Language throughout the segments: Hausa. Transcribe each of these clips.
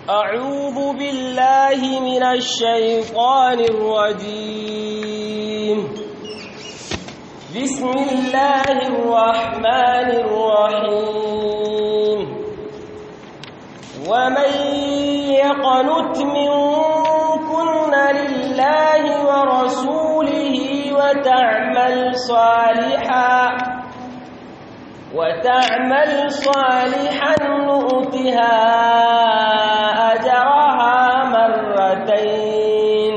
أعوذ بالله من الشيطان الرجيم بسم الله الرحمن الرحيم ومن يقنت منكن لله ورسوله وتعمل صالحا وتعمل صالحا نؤتها أجرها مرتين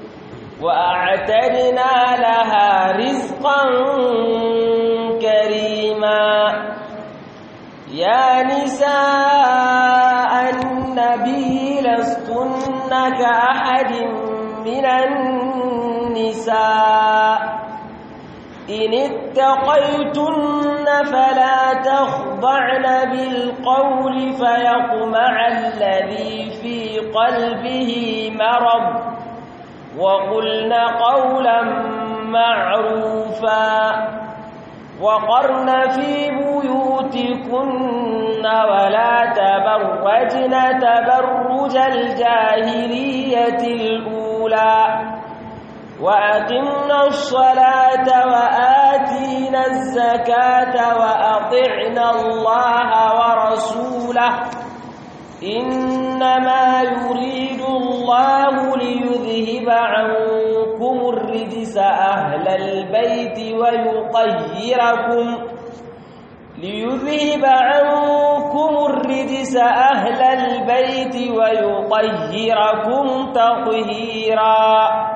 وأعتدنا لها رزقا كريما يا نساء النبي لستن كأحد من النساء إن اتقيتن فلا تخضعن بالقول فيطمع الذي في قلبه مرض وقلن قولا معروفا وقرن في بيوتكن ولا تبرجن تبرج الجاهلية الأولى وأقمنا الصلاة وآتينا الزكاة وأطعنا الله ورسوله إنما يريد الله ليذهب عنكم الرجس أهل البيت ويطهركم ليذهب عنكم الرجس أهل البيت ويطهركم تطهيرا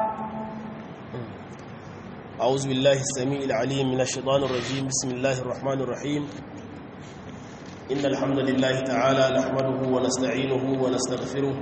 أعوذ بالله السميع العليم من الشيطان الرجيم بسم الله الرحمن الرحيم إن الحمد لله تعالى نحمده ونستعينه ونستغفره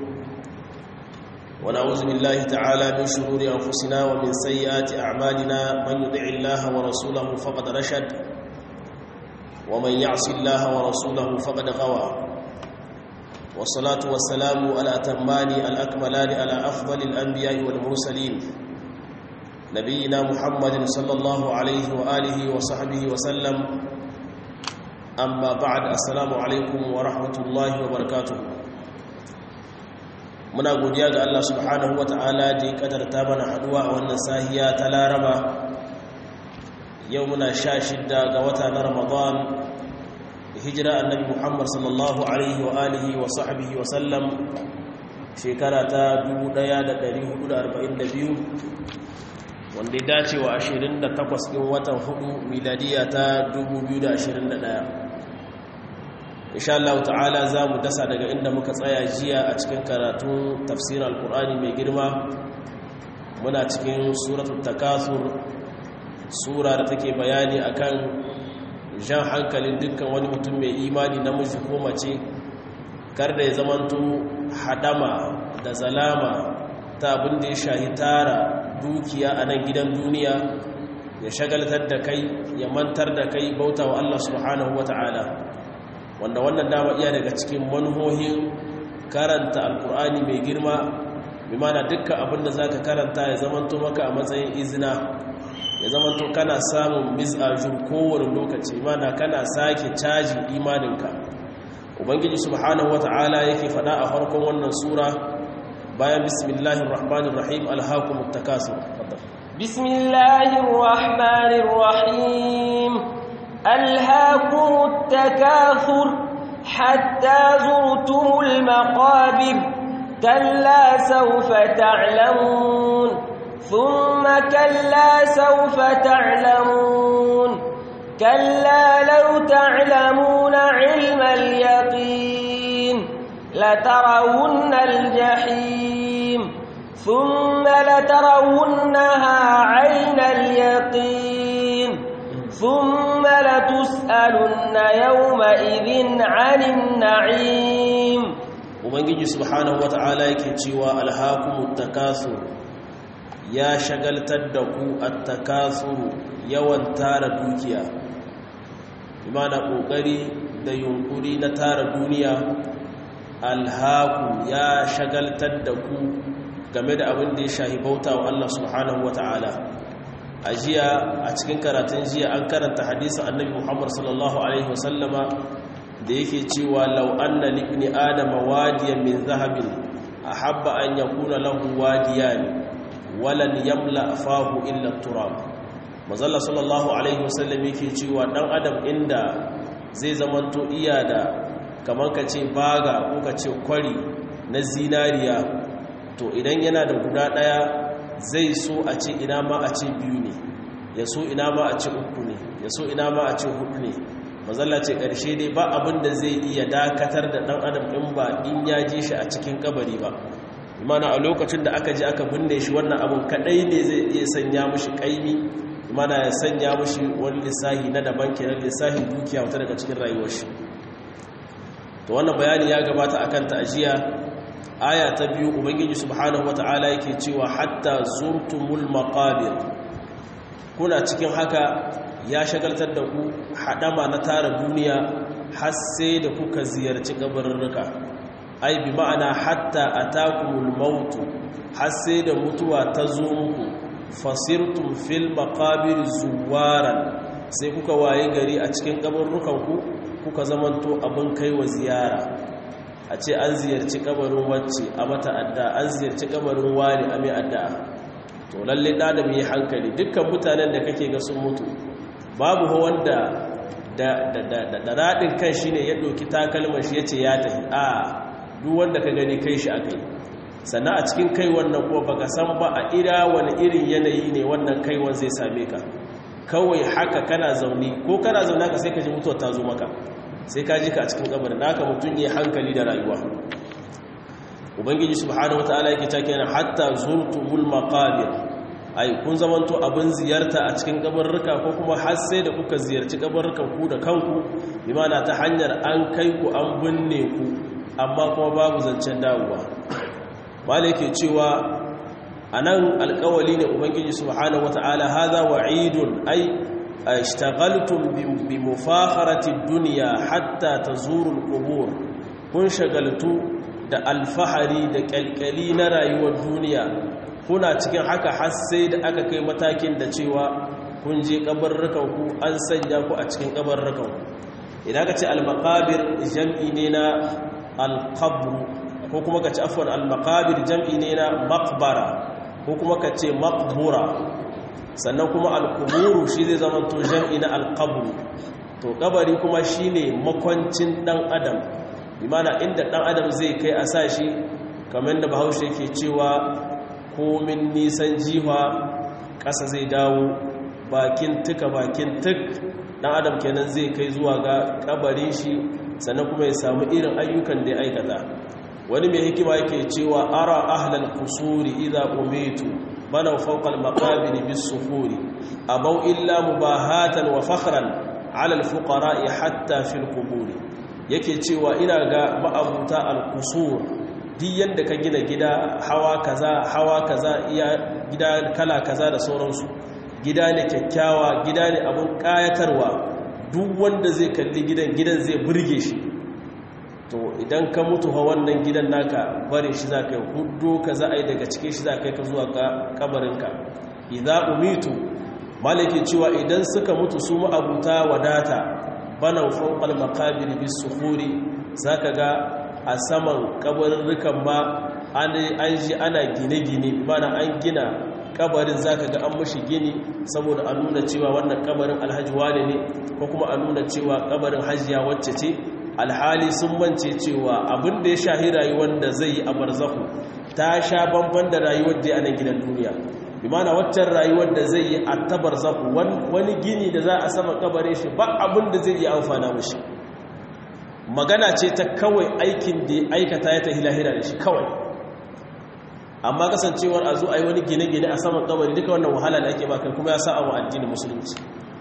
ونعوذ بالله تعالى من شرور أنفسنا ومن سيئات أعمالنا من يدع الله ورسوله فقد رشد ومن يعص الله ورسوله فقد غوى والصلاة والسلام على أتمان الأكملان على أفضل الأنبياء والمرسلين نبينا محمد صلى الله عليه وآله وصحبه وسلم أما بعد السلام عليكم ورحمة الله وبركاته muna godiya ga Allah subhanahu wata'ala da ya kadarta mana haduwa a wannan sahiya ta Laraba yau muna sha shidda ga wata na Ramadan hijira annabi Muhammad sallallahu alaihi wa alihi wa sahbihi wa sallam shekara ta 1442 wanda ya dace wa 28 ɗin watan hudu miladiya ta 2021 insha Allah ta'ala za mu dasa daga inda muka tsaya jiya a cikin karatun tafsirin alkur'ani mai girma muna cikin suratul takasur sura da take bayani akan jan hankalin dukkan wani mutum mai imani namiji ko mace kar da ya zamanto hadama da zalama ta abin da ya shahi tara dukiya a nan gidan duniya ya shagaltar da kai ya mantar da kai bauta wa Allah subhanahu wa ta'ala wanda wannan dama iya daga cikin manhohin karanta alkur'ani mai girma bi mana dukkan abin da za ka karanta ya zamanto maka a matsayin izina ya zamanto kana samun misajin kowane lokaci mana kana sake caji imaninka ubangiji subhanahu wa ta'ala yake faɗa a farkon wannan sura bayan bismillahir rahmanir rahim alhaakumut takasur bismillahir rahmanir rahim alhaakumut takathur hatta zurtumul maqabir kalla sawfa ta'lamun thumma kalla sawfa ta'lamun kalla law ta'lamuna 'ilmal yaqin لترون الجحيم ثم لترونها عين اليقين ثم لتسألن يومئذ عن النعيم ubangiji subhanahu wata'ala yake cewa alhaakumut takasur ya shagaltar da ku at-takasur yawan tara dukiya imana kokari da yunkuri na tara duniya alhaku ya shagaltar da ku game da abin da ya shahi bauta wa Allah subhanahu wa ta'ala a jiya a cikin karatun jiya an karanta hadisin annabi muhammad sallallahu alaihi wasallama da yake cewa law anna libni adama wadiyan min zahabin ahabba an yakuna lahu wadiyan walan yamla fahu illa turab mazalla sallallahu alaihi wasallam yake cewa dan adam inda zai zamanto iya da kamar ka ce baga ko ka ce kwari na zinariya to idan yana da guda daya zai so a ce ina ma a ce biyu ne ya so ina ma a ce uku ne ya so ina ma a ce hudu ne mazalla ce ƙarshe dai ba abin da zai iya dakatar da ɗan adam ɗin ba in ya ji shi a cikin kabari ba imana a lokacin da aka ji aka binne shi wannan abin kaɗai ne zai iya sanya mushi ƙaimi imana ya sanya mushi wani lissahi na daban kenan lissahin dukiya wata daga cikin rayuwar shi to wannan bayani ya gabata akan ta'ajiya aya ta biyu ubangiji subhanahu wata'ala yake cewa hatta zurtumul maqabir kuna cikin haka ya shagaltar da ku hadama na tara duniya har sai da kuka ziyarci kabarurruka ai bi ma'ana hatta atakumul maut har sai da mutuwa ta zo muku fasirtum fil maqabir zuwaran sai kuka waye gari a cikin kabarurrukan ku kuka zamanto abin kaiwa ziyara a ce an ziyarci kabarin wacce a mata adda an ziyarci kabarin wani a mai adda to lalle da da mai hankali dukkan mutanen da kake ga sun mutu babu wanda da da daɗin kan shi ne ya ɗauki takalmar shi ya ce ya tafi a duk wanda ka gani kai shi aka yi sannan a cikin kai wannan kuma baka san ba a ira wani irin yanayi ne wannan kaiwan zai same ka kawai haka kana zaune ko kana zaune ka sai ka ji mutuwa ta zo maka sai ka ji ka cikin kabarin naka mutum ya hankali da rayuwa ubangiji subhanahu wataala yake take yana hatta zurtumul maqabir ai kun zamanto abin ziyarta a cikin kabarruka ko kuma har sai da kuka ziyarci kabarrukan ku da kanku bi mana ta hanyar an kai ku an binne ku amma kuma babu zancen dawowa malai ke cewa anan alƙawali ne ubangiji subhanahu wataala hadha wa'idun ai اشتغلتم بمفاخرة الدنيا حتى تزوروا القبور kun shagaltu da alfahari da kyalkyali na rayuwar duniya kuna cikin haka har sai da aka kai matakin da cewa kun je kabarrukan ku an sanya ku a cikin kabarrukan ku idan ka ce al-maqabir jam'i ne na al-qabr ko kuma ka ce afwan al-maqabir jam'i ne na maqbara ko kuma ka ce maqbura sannan kuma alkuburu shi zai zama to jam'i na alkaburu to kabari kuma shi ne makwancin ɗan adam imana inda ɗan adam zai kai a sa shi kamar da bahaushe ke cewa komin nisan jiha ƙasa zai dawo bakin tuka bakin tuk ɗan adam kenan zai kai zuwa ga kabarin shi sannan kuma ya samu irin ayyukan da ya aikata wani mai hikima yake cewa ara ahlal kusuri idza umitu بنوا فوق المقابر بالصخور أبوا إلا مباهاة وفخرا على الفقراء حتى في القبور yake cewa ina ga ma'abuta al-qusur duk yanda ka gina gida hawa kaza hawa kaza iya gida kala kaza da sauransu gida ne kyakkyawa gida ne abun kayatarwa duk wanda zai kalli gidan gidan zai burge shi to idan ka mutu ha wannan gidan naka bare shi za ka yi hudu ka za a yi daga cike shi za ka yi ka zuwa kabarinka idan umitu malaki cewa idan suka mutu su ma'abuta wadata bana fawqal maqabir bis suhuri zaka ga a saman kabarin ma an ji ana gine-gine mana an gina kabarin zaka ga an mashi gini saboda a nuna cewa wannan kabarin alhaji wane ne ko kuma a nuna cewa kabarin hajiya wacce ce alhali sun mance cewa abin da ya shahi rayuwar da zai yi a barzahu ta sha bamban da rayuwar da a nan gidan duniya bimana waccan rayuwar da zai yi a ta barzahu wani gini da za a sama kabare shi ba abin da zai iya amfana mashi magana ce ta kawai aikin da ya aikata ya tahi lahira da shi kawai amma kasancewar a zo a yi wani gine-gine a saman kabari duka wannan wahala da ake baka kuma ya sa a addinin musulunci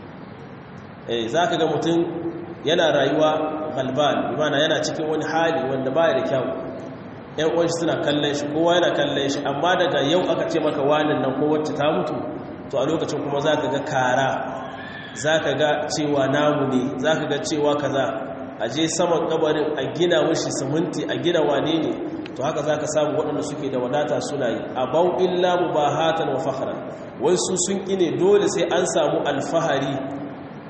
za ka ga mutum yana rayuwa galban imana yana cikin wani hali wanda baya da kyau yan uwanshi suna kallon shi kowa yana kallon shi amma daga yau aka ce maka wanin nan ko wacce ta mutu to a lokacin kuma za ka ga kara za ka ga cewa namu ne za ka ga cewa kaza a je saman kabarin a gina mushi siminti a gina wane ne to haka za ka samu waɗanda suke da wadata suna yi a bau illa mu ba hatan wa fakhran wai su sun ƙine dole sai an samu alfahari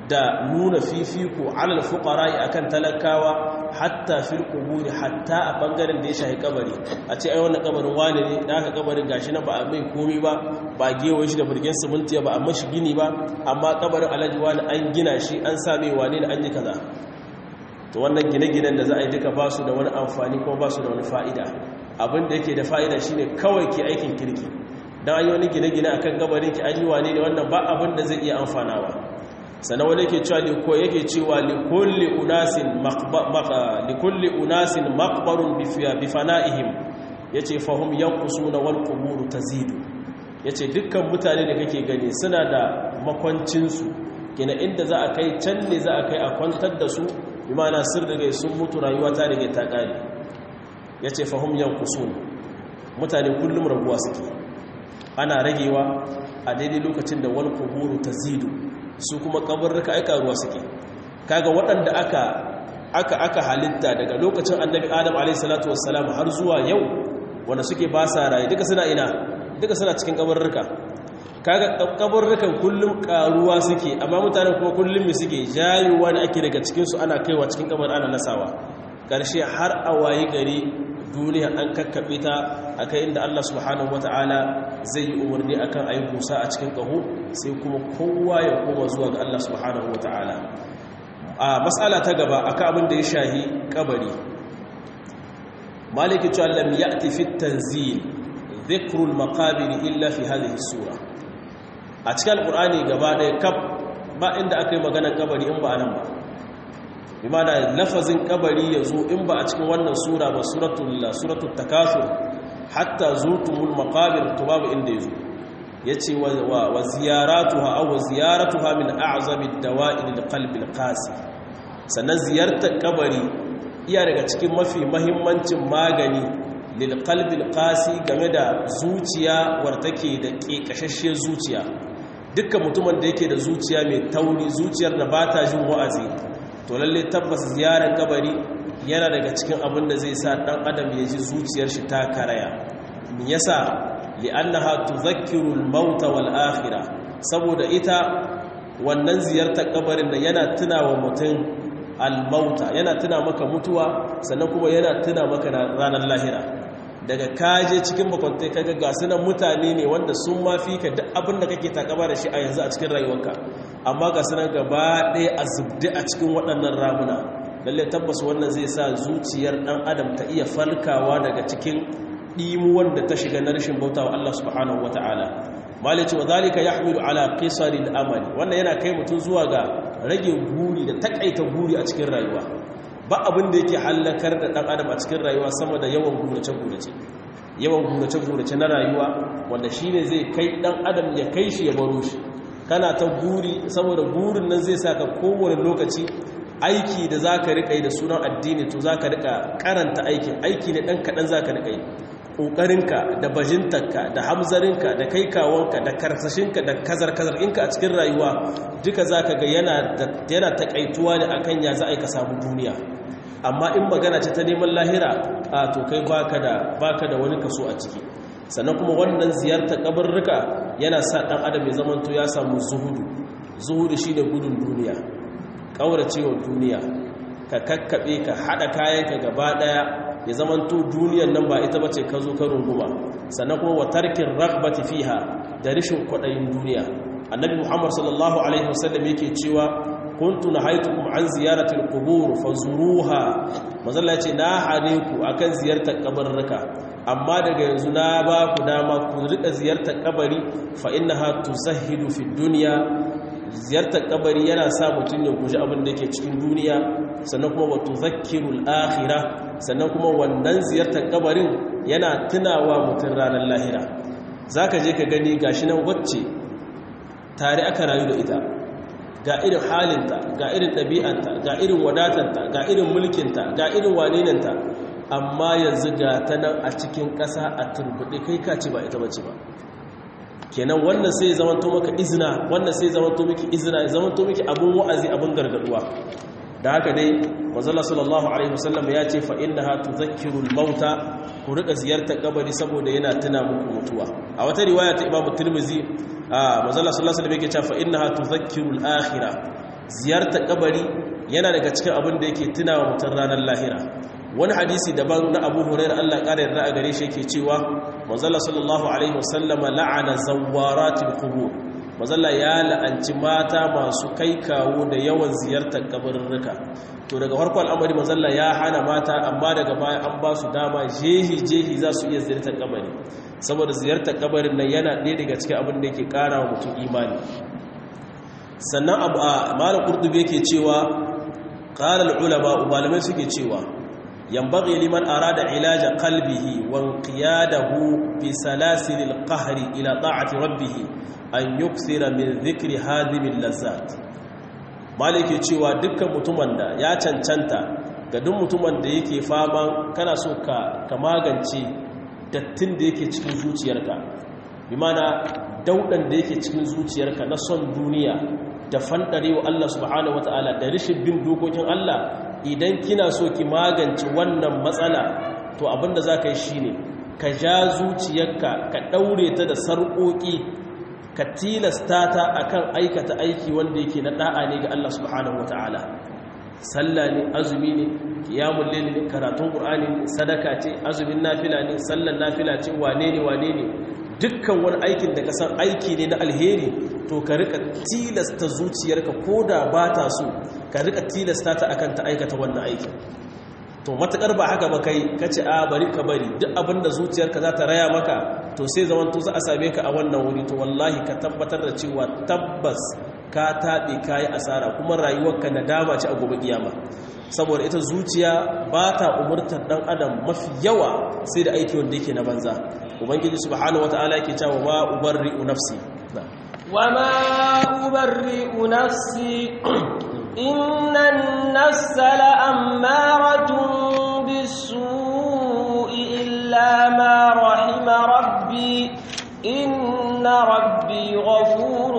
da nuna fifiko alal fuqara'i akan talakawa hatta fil quburi hatta a bangaren da ya shahi kabari a ce ai wannan kabarin wani ne da aka kabarin gashi na ba a mai komi ba ba gewa shi da burgen siminti ba amma shi gini ba amma kabarin alhaji wani an gina shi an sa mai wane da an yi kaza to wannan gine-ginen da za a yi duka ba su da wani amfani kuma ba su da wani fa'ida abin da yake da fa'ida shine kawai ke aikin kirki dan an yi wani gine-gine akan kabarin ki an yi wane ne wannan ba abin da zai iya amfanawa sannan wani yake cewa ko yake cewa likulli unasin likulli unasin maqbarun bi fana'ihim yace fahum yanqusuna wal qubur tazidu yace dukkan mutane da kake gani suna da makwancin su kina inda za a kai can ne za a kai a kwantar da su bi ma'ana sir daga sun mutu rayuwa ta daga ta kare yace fahum yanqusun mutane kullum raguwa suke ana ragewa a daidai lokacin da wal qubur tazidu su kuma kabarruka aika ruwa suke kaga waɗanda aka aka aka halitta daga lokacin annabi adam alayhi salatu wassalam har zuwa yau wanda suke ba sa raye duka suna ina duka suna cikin kabarruka kaga kabarrukan kullum karuwa suke amma mutanen kuma kullum me suke jayuwa ne ake daga cikin su ana kaiwa cikin kabar ana nasawa karshe har a wayi gari duniya an kakkaɓe ta a kai inda Allah subhanahu wata'ala zai yi umarni akan ayi busa a cikin ƙaho sai kuma kowa ya koma zuwa ga Allah subhanahu wata'ala a matsala ta gaba akan abin da ya shahi kabari maliki cewa lam ya'ti fi tanzil dhikrul maqabir illa fi hadhihi sura a cikin alqur'ani gaba ɗaya kaf ba inda aka yi maganar kabari in ba nan ba bimana lafazin kabari ya zo in ba a cikin wannan sura ba suratul takasur hatta zurtumul maqabir to babu inda yazo yace wa ziyaratuha aw ziyaratuha min a'zami ad-dawa'i lil qalbi al-qasi sannan ziyartar kabari iya daga cikin mafi mahimmancin magani lil qalbi al-qasi game da zuciya war take da kekashashshiyar zuciya dukkan mutumin da yake da zuciya mai tauri zuciyar da ba ta jin wa'azi to lalle tabbas ziyarar kabari yana daga cikin abin da zai sa dan adam ya ji zuciyar shi ta karaya me yasa li'annaha tudhakkiru al-maut wal akhirah saboda ita wannan ziyartar kabarin da yana tunawa mutum al-mauta yana tuna maka mutuwa sannan kuma yana tuna maka ranar lahira daga kaje cikin bakwantai kaga ga sunan mutane ne wanda sun mafi ka duk abin da kake takaba da shi a yanzu a cikin rayuwarka amma ga sunan gaba ɗaya a zubdi a cikin waɗannan ramuna lalle tabbas wannan zai sa zuciyar ɗan adam ta iya falkawa daga cikin ɗimuwan da ta shiga na rashin bauta wa Allah subhanahu wata'ala malici wa zalika yahmilu ala qisaril amali wannan yana kai mutum zuwa ga rage guri da takaita guri a cikin rayuwa ba abin da yake hallakar da ɗan adam a cikin rayuwa sama da yawan gurace-gurace yawan gurace-gurace na rayuwa wanda shi ne zai kai ɗan adam ya kai shi ya baro shi kana ta guri saboda gurin nan zai sa ka kowane lokaci aiki da za ka riƙa yi da sunan addini to za ka riƙa karanta aikin aiki ne ɗan kaɗan za ka riƙa yi ƙoƙarinka da bajintarka da hamzarinka da kai kawonka da karsashinka da kazar-kazar inka a cikin rayuwa duka za ka ga yana taƙaituwa ne akan ya za a yi ka samu duniya amma in magana ce ta neman lahira a to kai baka da wani kaso a ciki sannan kuma wannan ziyartar kabarruka yana sa ɗan adam ya zamanto ya samu zuhudu zuhudu shi da gudun duniya ƙauracewa duniya ka kakkaɓe ka haɗa kayanka gaba ɗaya ya zamanto duniyan nan ba ita bace ka zo ka runguma sannan kuma wa tarkin ragbati fiha da rishin kwaɗayin duniya annabi muhammad sallallahu alaihi wasallam yake cewa kuntu nahaitukum an ziyaratil qubur fazuruha mazalla ce na hane ku akan ziyartar kabarruka amma daga yanzu na ba ku dama ku rika ziyartar kabari fa innaha tuzahhidu fid dunya ziyartar kabari yana sa mutum ya guji abin da yake cikin duniya sannan kuma wato zakirul akhira sannan kuma wannan ziyartar kabarin yana tunawa mutum ranar lahira zaka je ka gani gashi nan wacce tare aka rayu da ita ga irin halinta ga irin ɗabi'anta ga irin wadatanta ga irin mulkinta ga irin waninanta amma yanzu ga ta nan a cikin ƙasa a turbuɗe kai kaci ba ita bace ba kenan wannan sai zamanto maka izina wannan sai zamanto miki izina zamanto miki abun wa'azi abun gargaduwa da haka dai manzala sallallahu alaihi wasallam ya ce fa innaha tudhakkiru al-mauta ku rika ziyartar kabari saboda yana tuna muku mutuwa a wata riwaya ta Imam Tirmidhi manzala sallallahu alaihi wasallam yake cewa fa innaha tudhakkiru al-akhirah ziyartar kabari yana daga cikin abin da yake tunawa mutum ranar lahira wani hadisi daban na abu hurairar allah ƙara yarda a gare shi yake cewa manzala sallallahu alaihi wasallama la'ana zawaratul qubur manzala ya la'anci mata masu kai kawo da yawan ziyartar kabarurruka to daga farko al'amari manzala ya hana mata amma daga baya an ba su dama jehi jehi za su iya ziyartar kabari saboda ziyartar kabarin nan yana ɗaya daga cikin abin da yake ƙara wa mutum imani sannan abu a malar ƙurdubi yake cewa ƙarar ulama malamai suke cewa yambaghi liman arada ilaja qalbihi wa inqiyadahu bi salasil alqahri ila ta'ati rabbih an yukthira min dhikri hadhimil lazzat malike cewa dukkan mutumin da ya cancanta ga duk mutumin da yake faman kana so ka ka magance dattin da yake cikin zuciyarka bi mana daudan da yake cikin zuciyarka na son duniya da fandarewa Allah subhanahu wataala da rishin bin dokokin Allah idan kina so ki magance wannan matsala to abinda za ka yi shi ne ka ja zuciyarka ka ɗaure ta da sarƙoƙi ka tilasta ta akan aikata aiki wanda yake na ɗa'a ne ga Allah subhanahu wa ta'ala sallah ne azumi ne kiyamun lili ne karatun ƙur'ani ne sadaka ce azumin nafila ne sallan nafila ce wane ne wane ne dukkan wani aikin da ka san aiki ne na alheri to ka rika tilasta zuciyarka ko da ba ta so ka rika tilasta ta akan ta aikata wannan aikin to matakar ba haka ba kai ka ce a bari ka bari duk abinda zuciyarka za ta raya maka to sai zaman to za a same ka a wannan wuri to wallahi ka tabbatar da cewa tabbas ka taɓe ka yi asara kuma rayuwarka na dama ce a gobe kiyama saboda ita zuciya ba ta umurtar ɗan adam mafi yawa sai da aiki wanda yake na banza ubangiji subhanahu wataala yake cewa ma ubarri'u nafsi وما أبرئ نفسي إن النفس لأمارة بالسوء إلا ما رحم ربي إن ربي غفور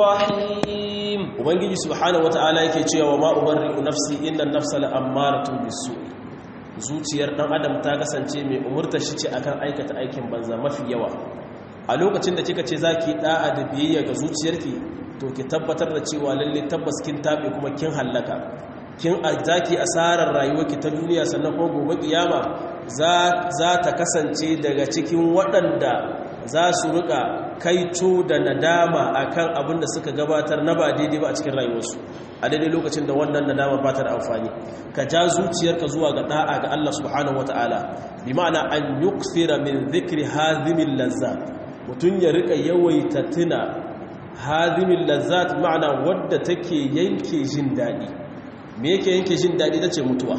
رحيم ubangiji subhanahu wata'ala yake cewa ma ubarri'u nafsi inna an-nafsa la'ammaratun bis-su' zuciyar dan adam ta kasance mai umurta shi ce akan aikata aikin banza mafi yawa a lokacin da kika ce zaki da'a da biyayya ga zuciyarki to ki tabbatar da cewa lalle tabbas kin tabe kuma kin hallaka kin zaki asarar rayuwarki ta duniya sannan kuma gobe kiyama za za ta kasance daga cikin waɗanda za su rika kaito da nadama akan abin da suka gabatar na ba daidai ba a cikin rayuwarsu a daidai lokacin da wannan nadama ba ta da amfani ka ja zuciyarka zuwa ga da'a ga Allah subhanahu wataala bi ma'ana an yukthira min dhikri hadhimil lazzat mutun ya rika yawaita tuna hadhimil lazzat ma'ana wadda take yanke jin dadi me yake yanke jin dadi tace mutuwa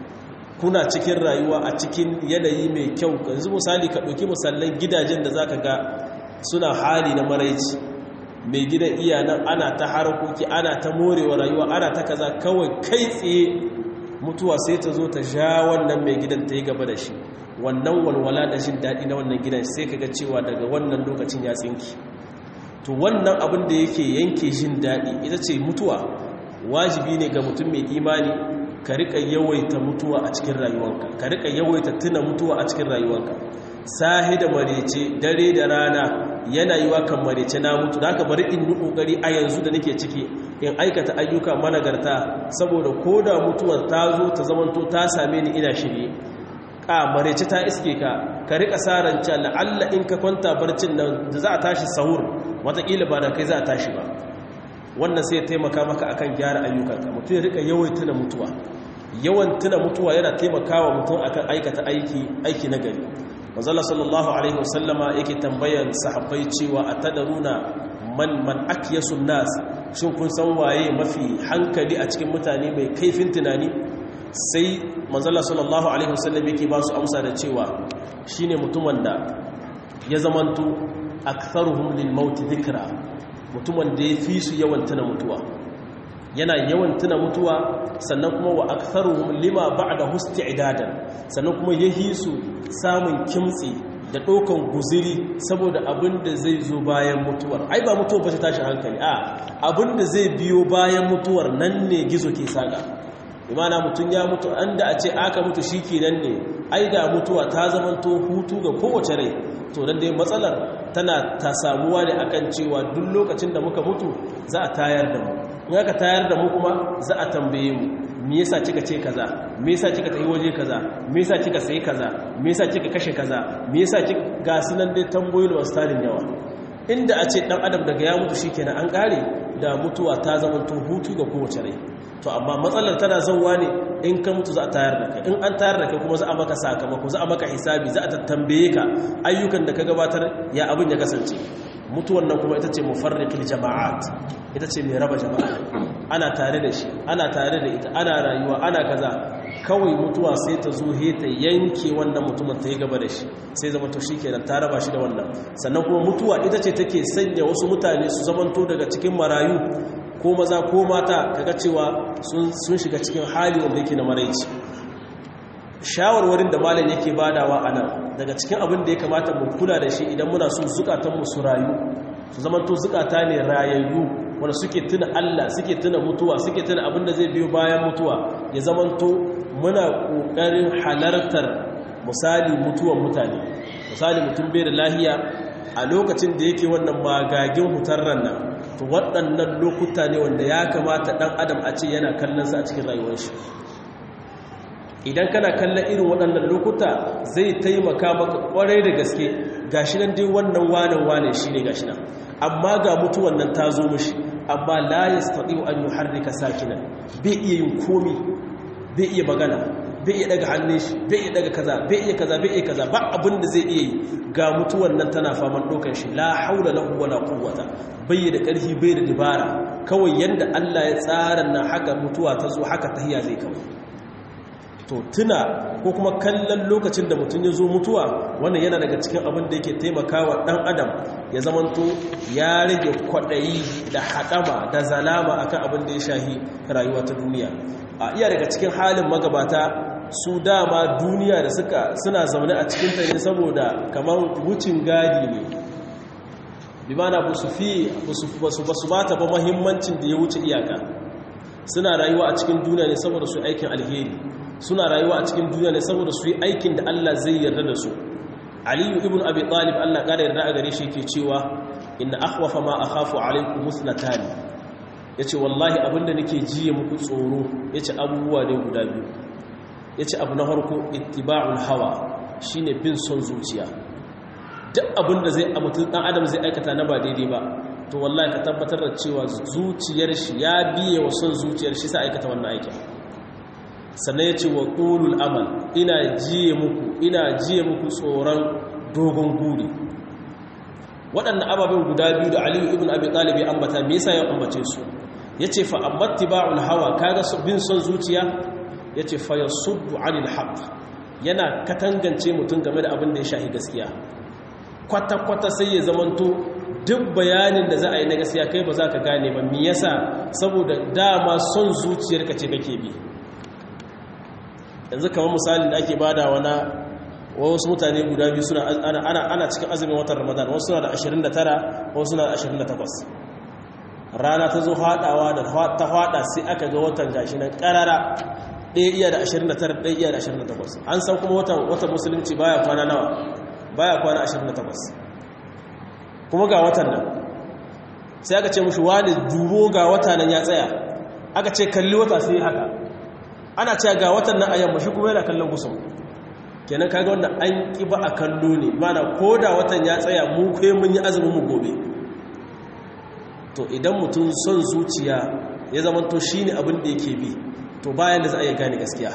kuna cikin rayuwa a cikin yanayi mai kyau yanzu misali ka ɗauki misallan gidajen da zaka ga suna hali na maraici mai gidan iyanan ana ta harkoki ana ta morewa rayuwa ana ta kaza kawai kai tsaye mutuwa sai ta zo ta sha wannan mai gidan ta yi gaba da shi wannan walwala da jin daɗi na wannan gidan sai ka ga cewa daga wannan lokacin ya tsinki to wannan abin da yake yanke jin daɗi ita ce mutuwa wajibi ne ga mutum mai imani ka rika yawaita mutuwa a cikin rayuwanka ka rika yawaita tuna mutuwa a cikin rayuwanka sahi da marece dare da rana yana yi wa kan marece na mutu da aka bari in yi kokari a yanzu da nake ciki in aikata ayyuka managarta saboda ko da mutuwar ta zo ta zamanto ta same ni ina shirye ka marece ta iske ka ka rika sarance la'alla in ka kwanta barcin nan da za a tashi sahur watakila ba da kai za a tashi ba wannan sai ya taimaka maka akan gyara ayyukanka mutum ya rika yawan tuna mutuwa yawan tuna mutuwa yana taimakawa mutum akan aikata aiki aiki na gari manzala sallallahu alaihi wasallama yake tambayan sahabbai cewa atadaruna man man akyasun nas shin kun san waye mafi hankali a cikin mutane mai kaifin tunani sai manzala sallallahu alaihi wasallam yake ba su amsa da cewa shine mutumin da ya zamanto aktharuhum lil maut dhikra mutumin da ya fi su yawan tuna mutuwa yana yawan tuna mutuwa sannan kuma wa aktharuhum lima ba'da idadan sannan kuma yahi su samun kimtsi da ɗaukan guziri saboda abin da zai zo bayan mutuwar ai ba mutuwar ba ta tashi hankali a abin da zai biyo bayan mutuwar nan ne gizo ke saka imana mutum ya mutu an da a ce aka mutu shi kenan ne ai da mutuwa ta zamanto hutu ga kowace rai to dan dai matsalar tana ta samuwa ne akan cewa duk lokacin da muka mutu za a tayar da mu in aka tayar da mu kuma za a tambaye mu me yasa kika ce kaza me yasa kika tafi waje kaza me yasa kika sayi kaza me yasa kika kashe kaza me yasa kika ga sunan dai tambayoyi wasu tarin yawa inda a ce dan adam daga ya mutu shikenan an kare da mutuwa ta zama to hutu ga kowace rai to amma matsalar tana zauwa ne in ka mutu za a tayar da kai in an tayar da kai kuma za a maka sakamako za a maka hisabi za a tattambaye ka ayyukan da ka gabatar ya abin ya kasance mutuwan nan kuma ita ce mufarriqil jama'at ita ce mai raba jama'a ana tare da shi ana tare da ita ana rayuwa ana kaza kawai mutuwa sai ta zo he ta yanke wannan mutumin ta yi gaba da shi sai zama to shikenan ta raba shi da wannan sannan kuma mutuwa ita ce take sanya wasu mutane su zamanto daga cikin marayu ko maza ko mata kaga cewa sun shiga cikin hali wanda yake na maraici shawarwarin da malam yake badawa a nan daga cikin abin da ya kamata mu kula da shi idan muna so zukatanmu su rayu su zamanto zukata ne rayayyu wanda suke tuna Allah suke tuna mutuwa suke tuna abin da zai biyo bayan mutuwa ya zamanto muna kokarin halartar misali mutuwan mutane misali mutum bai da lahiya a lokacin da yake wannan magagin hutar nan to waɗannan lokuta ne wanda ya kamata ɗan adam a ce yana kallon sa a cikin rayuwar shi idan kana kallon irin waɗannan lokuta zai taimaka maka ƙwarai da gaske gashi nan dai wannan wanan wane shi ne gashi nan amma ga mutuwan nan ta zo mishi amma la yastati'u an yuharrika sakinan bai iya yin komi bai iya magana bai iya daga hannun shi bai iya daga kaza bai iya kaza bai iya kaza ba abin da zai iya yi ga mutuwan nan tana faman ɗaukar shi la haula lahu wala quwwata bai da ƙarfi bai da dabara kawai yanda Allah ya tsara nan haka mutuwa ta zo haka tahiya zai kawai to tuna ko kuma kallon lokacin da mutum ya zo mutuwa wannan yana daga cikin abin da yake taimakawa ɗan adam ya zamanto ya rage kwaɗayi da haɗama da zalama akan abin da ya shahi rayuwa ta duniya a iya daga cikin halin magabata su dama duniya da suka suna zaune a cikin ta ne saboda kamar wucin gadi ne bi mana ba su fi ba su ba ta ba mahimmancin da ya wuce iyaka suna rayuwa a cikin duniya ne saboda su aikin alheri suna rayuwa a cikin duniya ne saboda su yi aikin da Allah zai yarda da su aliyu ibn abi talib Allah ƙara yarda a gare shi ke cewa inna akhwafa ma akhafu alaykum muslatani yace wallahi abinda nake jiye muku tsoro yace abubuwa ne guda biyu yace abu na farko ittiba'ul hawa shine bin son zuciya duk abinda zai mutum dan adam zai aikata na ba daidai ba to wallahi ka tabbatar da cewa zuciyar shi ya biye wa son zuciyar shi sai aikata wannan aikin sannan ya ce wa ƙulul amal ina jiye muku ina jiye muku tsoron dogon guri waɗannan ababen guda biyu da aliyu ibn abi ɗalibi ambata me yasa ya ambace su ya ce fa ammatti ba'ul hawa kaga bin son zuciya ya ce fa yasuddu anil haqq yana katangance mutum game da abin da ya shahi gaskiya kwata-kwata sai ya zamanto duk bayanin da za a yi na gaskiya kai ba za ka gane ba me yasa saboda dama son zuciyarka ce kake bi yanzu kamar misalin da ake badawa na wasu mutane guda biyu suna ana ana cikin azumin watan ramadan wasu suna da 29 wasu suna da 28 rana ta zo haɗawa da ta haɗa sai aka ga watan gashi nan ƙarara ɗaya iya da 29 ɗaya iya da 28 an san kuma watan watan musulunci baya kwana nawa baya kwana 28 kuma ga watan nan sai aka ce mushi wani dubo ga wata nan ya tsaya aka ce kalli wata sai haka ana cewa ga watan nan a yamma shi kuma yana kallon gusum kenan kaga wannan an ki ba a kallo ne mana ko da watan ya tsaya mu kai mun yi azumin mu gobe to idan mutum son zuciya ya zama to shine abin da yake bi to bayan da za a iya gane gaskiya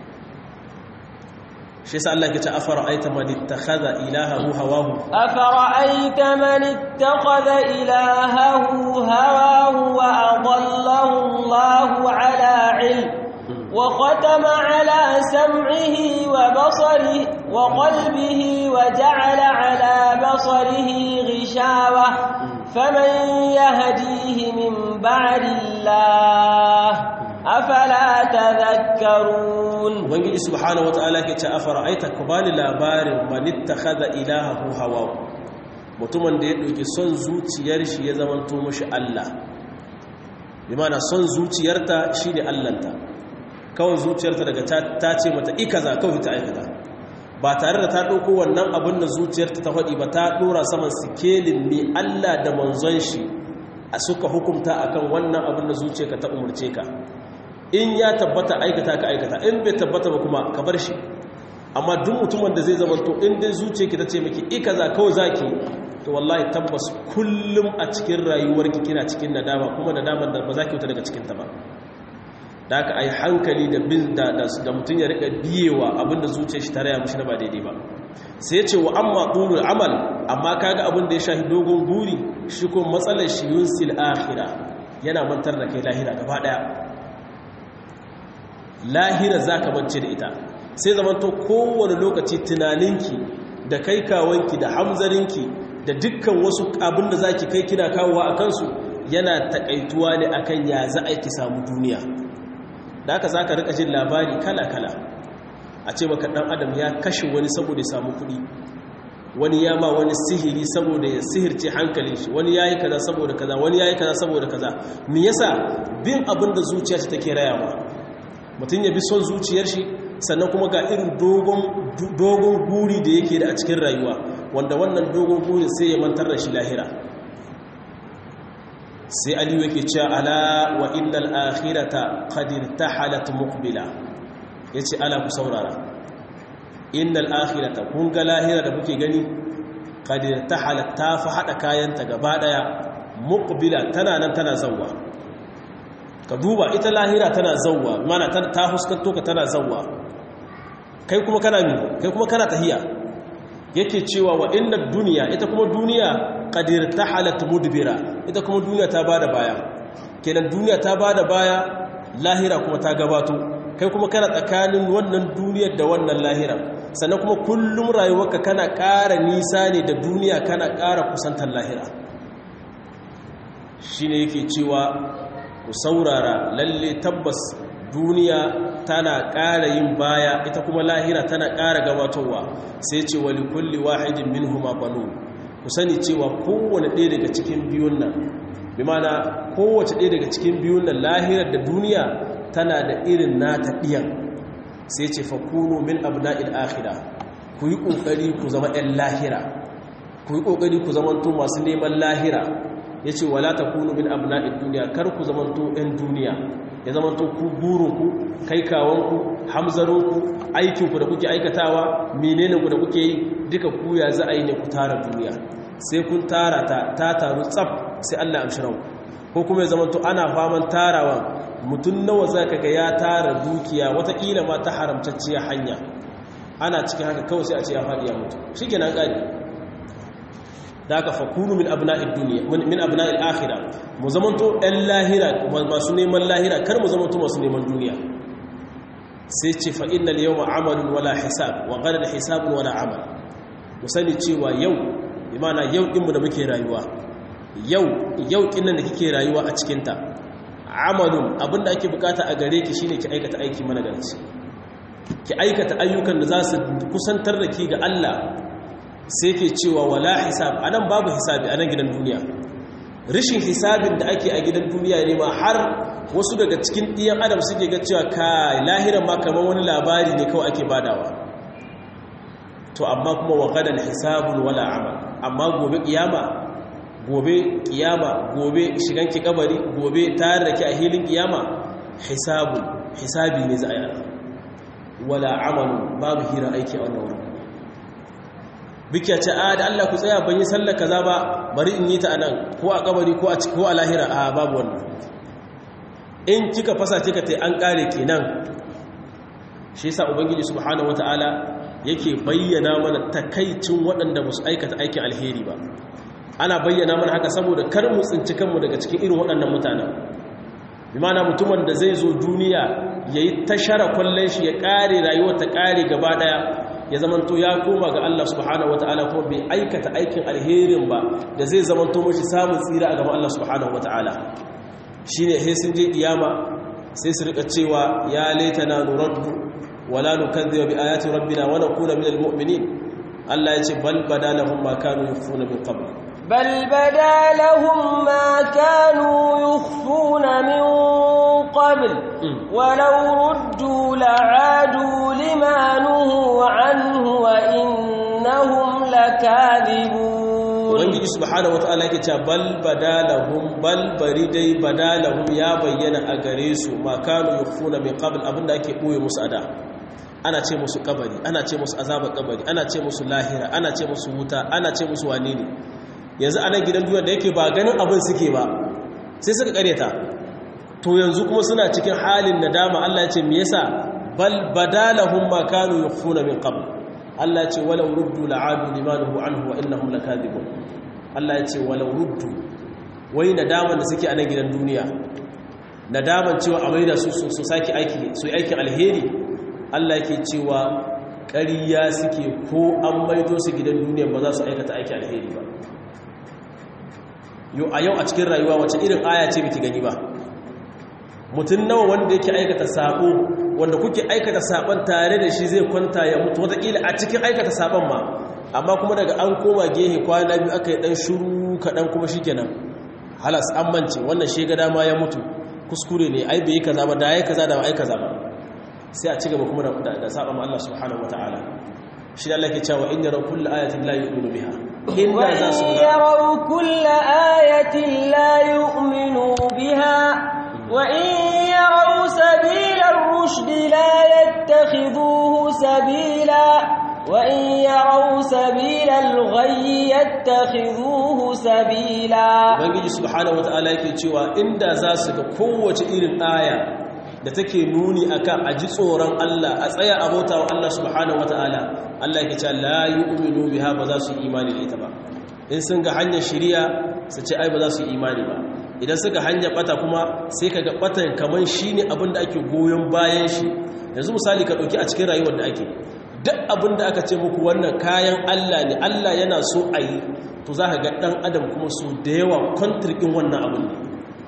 shi yasa Allah ya ce afara aita man ittakhadha ilahahu hawahu afara aita man ittakhadha ilahahu hawahu wa adallahu Allahu ala ilm وختم على سمعه وبصره وقلبه وجعل على بصره غشاوة فمن يهديه من بعد الله أفلا تذكرون ubangiji subhanahu wataala ke ce afara'aita ku bani labarin man ittakhadha ilahahu hawa mutumin da ya dauki son zuciyar shi ya zamanto mushi Allah bi ma'ana son zuciyarta shine Allahnta kawai zuciyarta daga ta ce mata ikaza kawai ta aikata ba tare da ta ɗauko wannan abin da zuciyarta ta faɗi ba ta ɗora saman sikelin ne Allah da manzon shi suka hukunta akan wannan abin da zuciyarka ta umurce ka in ya tabbata aikata ka aikata in bai tabbata ba kuma ka bar shi amma duk mutumin da zai zama to in dai zuciyarki ta ce miki i kaza kawai zaki to wallahi tabbas kullum a cikin rayuwarki kina cikin nadama kuma nadamar da ba za ki wuta daga cikin ta ba da aka ai hankali da bin da da mutum ya rika biyewa abinda zuciyar shi ta raya mishi na ba daidai ba sai ce wa amma tulul amal amma kaga abin da ya shafi dogon guri shi ko matsalar shi yunsil akhirah yana mantar da kai lahira gaba daya lahira zaka bance da ita sai zamanto kowane lokaci tunaninki da kai kawanki da hamzarinki da dukkan wasu abin da zaki kai kina kawowa a kansu yana takaituwa ne akan ya za a ki samu duniya da haka za ka rika jin labari kala-kala a ce maka ɗan adam ya kashe wani saboda ya samu kuɗi wani ya ma wani sihiri saboda ya sihirce hankalin shi wani ya yi kaza saboda kaza wani ya yi kaza saboda kaza me yasa bin abin da zuciya ta take rayawa mutum ya bi son zuciyar shi sannan kuma ga irin dogon guri da yake da a cikin rayuwa wanda wannan dogon gurin sai ya mantar da shi lahira sai aliyu yake cewa ala wa innal akhirata qad irtahalat muqbila yace ala ku saurara innal akhirata kun ga lahira da kuke gani qad irtahalat ta fa hada kayanta gaba daya muqbila tana nan tana zawwa ka duba ita lahira tana zawwa mana ta huskanto ka tana zawwa kai kuma kana mi kai kuma kana tahiya yake cewa wa inna duniya ita kuma duniya qadir tahalat mudbira ita kuma duniya ta bada baya kenan duniya ta bada baya lahira kuma ta gabato kai kuma kana tsakanin wannan duniyar da wannan lahira sannan kuma kullum rayuwarka kana ƙara nisa ne da duniya kana ƙara kusantar lahira shine yake cewa ku saurara lalle tabbas duniya tana ƙara yin baya ita kuma lahira tana ƙara gabatowa sai ce wali kulli wahidin minhuma banun ku sani cewa kowane ɗaya daga cikin biyun nan bi mana kowace ɗaya daga cikin biyun nan lahirar da duniya tana da irin nata ɗiyan sai ce fakunu min abna'il akhira ku yi ƙoƙari ku zama 'yan lahira ku yi ƙoƙari ku zamanto masu neman lahira ya ce wala ta kunu min abna'id duniya kar ku zamanto 'yan duniya ya zamanto ku burinku kai kawanku hamzarinku aikinku da kuke aikatawa menene ku da kuke yi duka ku ya za a yi ne ku tara duniya sai kun tara ta ta taru tsaf sai Allah amshirau ko kuma ya zamanto ana faman tarawa mutum nawa za ka ga ya tara dukiya watakila ma ta haramtacciya hanya ana cikin haka kawai sai a ce ya faɗi ya mutu shi ke nan ƙari da aka fakunu min abna'id duniya min abna'il akhirah mu zamanto ɗan lahira masu neman lahira kar mu zamanto masu neman duniya sai ce fa innal yawma amalun wala hisab wa ghadan hisabun wala amal mu sani cewa yau imana yau din mu da muke rayuwa yau yau kinnan da kike rayuwa a cikin ta amalun abinda ake bukata a gare ki shine ki aikata aiki mana garci ki aikata ayyukan da za su kusantar da ki ga Allah sai ke cewa wala hisab anan babu hisabi anan gidan duniya rishin hisabin da ake a gidan duniya ne ma har wasu daga cikin ɗiyan adam suke ga cewa ka lahiran ma kamar wani labari ne kawai ake badawa to amma kuma wa gadan hisabun wala amal amma gobe kiyama gobe kiyama gobe shigan ki kabari gobe tare da ki a hilin kiyama hisabun hisabi ne za a yi wala amalu babu hira aiki a wannan wurin bikiya ce a da Allah ku tsaya ban yi sallar kaza ba bari in yi ta anan ko a kabari ko a ko a lahira a babu wannan in kika fasa kika tai an kare kenan shi yasa ubangiji subhanahu wataala yake bayyana mana takaicin waɗanda ba su aikata aikin alheri ba ana bayyana mana haka saboda kar mu tsinci kanmu daga cikin irin waɗannan mutanen bimana mutumin da zai zo duniya yayi tashara kwallon shi ya kare rayuwar ta kare gaba daya ya zamanto ya koma ga Allah subhanahu wataala kuma bai aikata aikin alherin ba da zai zamanto mashi samun tsira a gaban Allah subhanahu wataala shine sai sun je kiyama sai su rika cewa ya laitana nuraddu wala nukadhiba bi ayati rabbina wa nakuna minal mu'minin Allah ya ce bal badalahum ma kanu yufuna min qabl بل بدا لهم ما كانوا يخفون من قبل ولو ردوا لعادوا لما نهوا عنه وإنهم لكاذبون ubangiji subhanahu wataala yake cewa bal badalahum bal bari dai badalahum ya bayyana a gare su ma kanu yukhfuna min qabl abinda ake boye musu ada ana ce musu kabari ana ce musu azabar kabari ana ce musu lahira ana ce musu wuta ana ce musu wane ne yanzu anan gidan duniya da yake ba ganin abin suke ba sai suka kareta to yanzu kuma suna cikin halin nadama Allah ya ce me yasa bal badalahum ma kanu yukhfuna min qabl Allah ya ce walau ruddu la'adu limanuhu anhu wa innahum lakadibun Allah ya ce walau ruddu wai nadaman da suke a nan gidan duniya nadaman cewa a maida su su saki aiki su aikin alheri Allah yake cewa ƙariya suke ko an maido su gidan duniya ba za su aikata aiki alheri ba yau a yau a cikin rayuwa wace irin aya ce biki gani ba mutum nawa wanda yake aikata sabo wanda kuke aikata saban tare da shi zai kwanta ya mutu wataƙila a cikin aikata saban ma amma kuma daga an koma gehe kwana biyu aka yi ɗan shuru kaɗan kuma shi kenan halas an mance wannan shi ga dama ya mutu kuskure ne ai bai kaza ba da ya kaza da ba ai kaza ba sai a ci gaba kuma da saban Allah subhanahu wataala shi da Allah ke cewa in yaraw kullu ayatin la yu'minu biha inda za su yaraw kullu ayatin la yu'minu biha wa in yaraw sabila ar-rushd la yattakhidhuhu sabila wa in yaraw sabila al-ghayy yattakhidhuhu sabila Ubangiji subhanahu wataala yake cewa inda za su ga kowace irin aya da take nuni akan a ji tsoron Allah a tsaya a bauta wa Allah subhanahu wata'ala Allah yake cewa la yu'minu biha ba za su yi imani da ita ba in sun ga hanyar shiriya su ce ai ba za su yi imani ba idan suka hanyar bata kuma sai kaga batan kaman shine abin da ake goyon bayan shi yanzu misali ka dauki a cikin rayuwar da ake duk abin da aka ce muku wannan kayan Allah ne Allah yana so a yi to za ka ga dan adam kuma so da yawa kontrikin wannan abin ne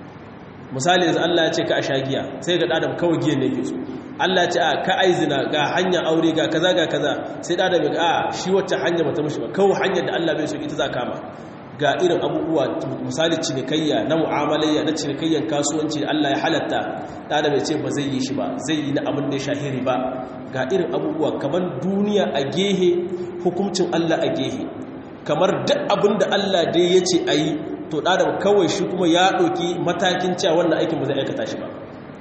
misali yanzu Allah ya ce ka a shagiya sai ga adam kawai giya ne ke so Allah ya ce a ka aizina ga hanya aure ga kaza ga kaza sai da adam ga a shi wacce hanya bata mishi ba kawai hanyar da Allah bai so ita za kama ga irin abubuwa misali cinikayya na mu'amalayya na cinikayyan kasuwanci da Allah ya halatta da adam ya ce ba zai yi shi ba zai yi na abin da ya shahiri ba ga irin abubuwa kamar duniya a gehe hukuncin Allah a gehe kamar duk abin da Allah dai ya ce a yi to ɗadam kawai shi kuma ya ɗauki matakin cewa wannan aikin ba zai aikata shi ba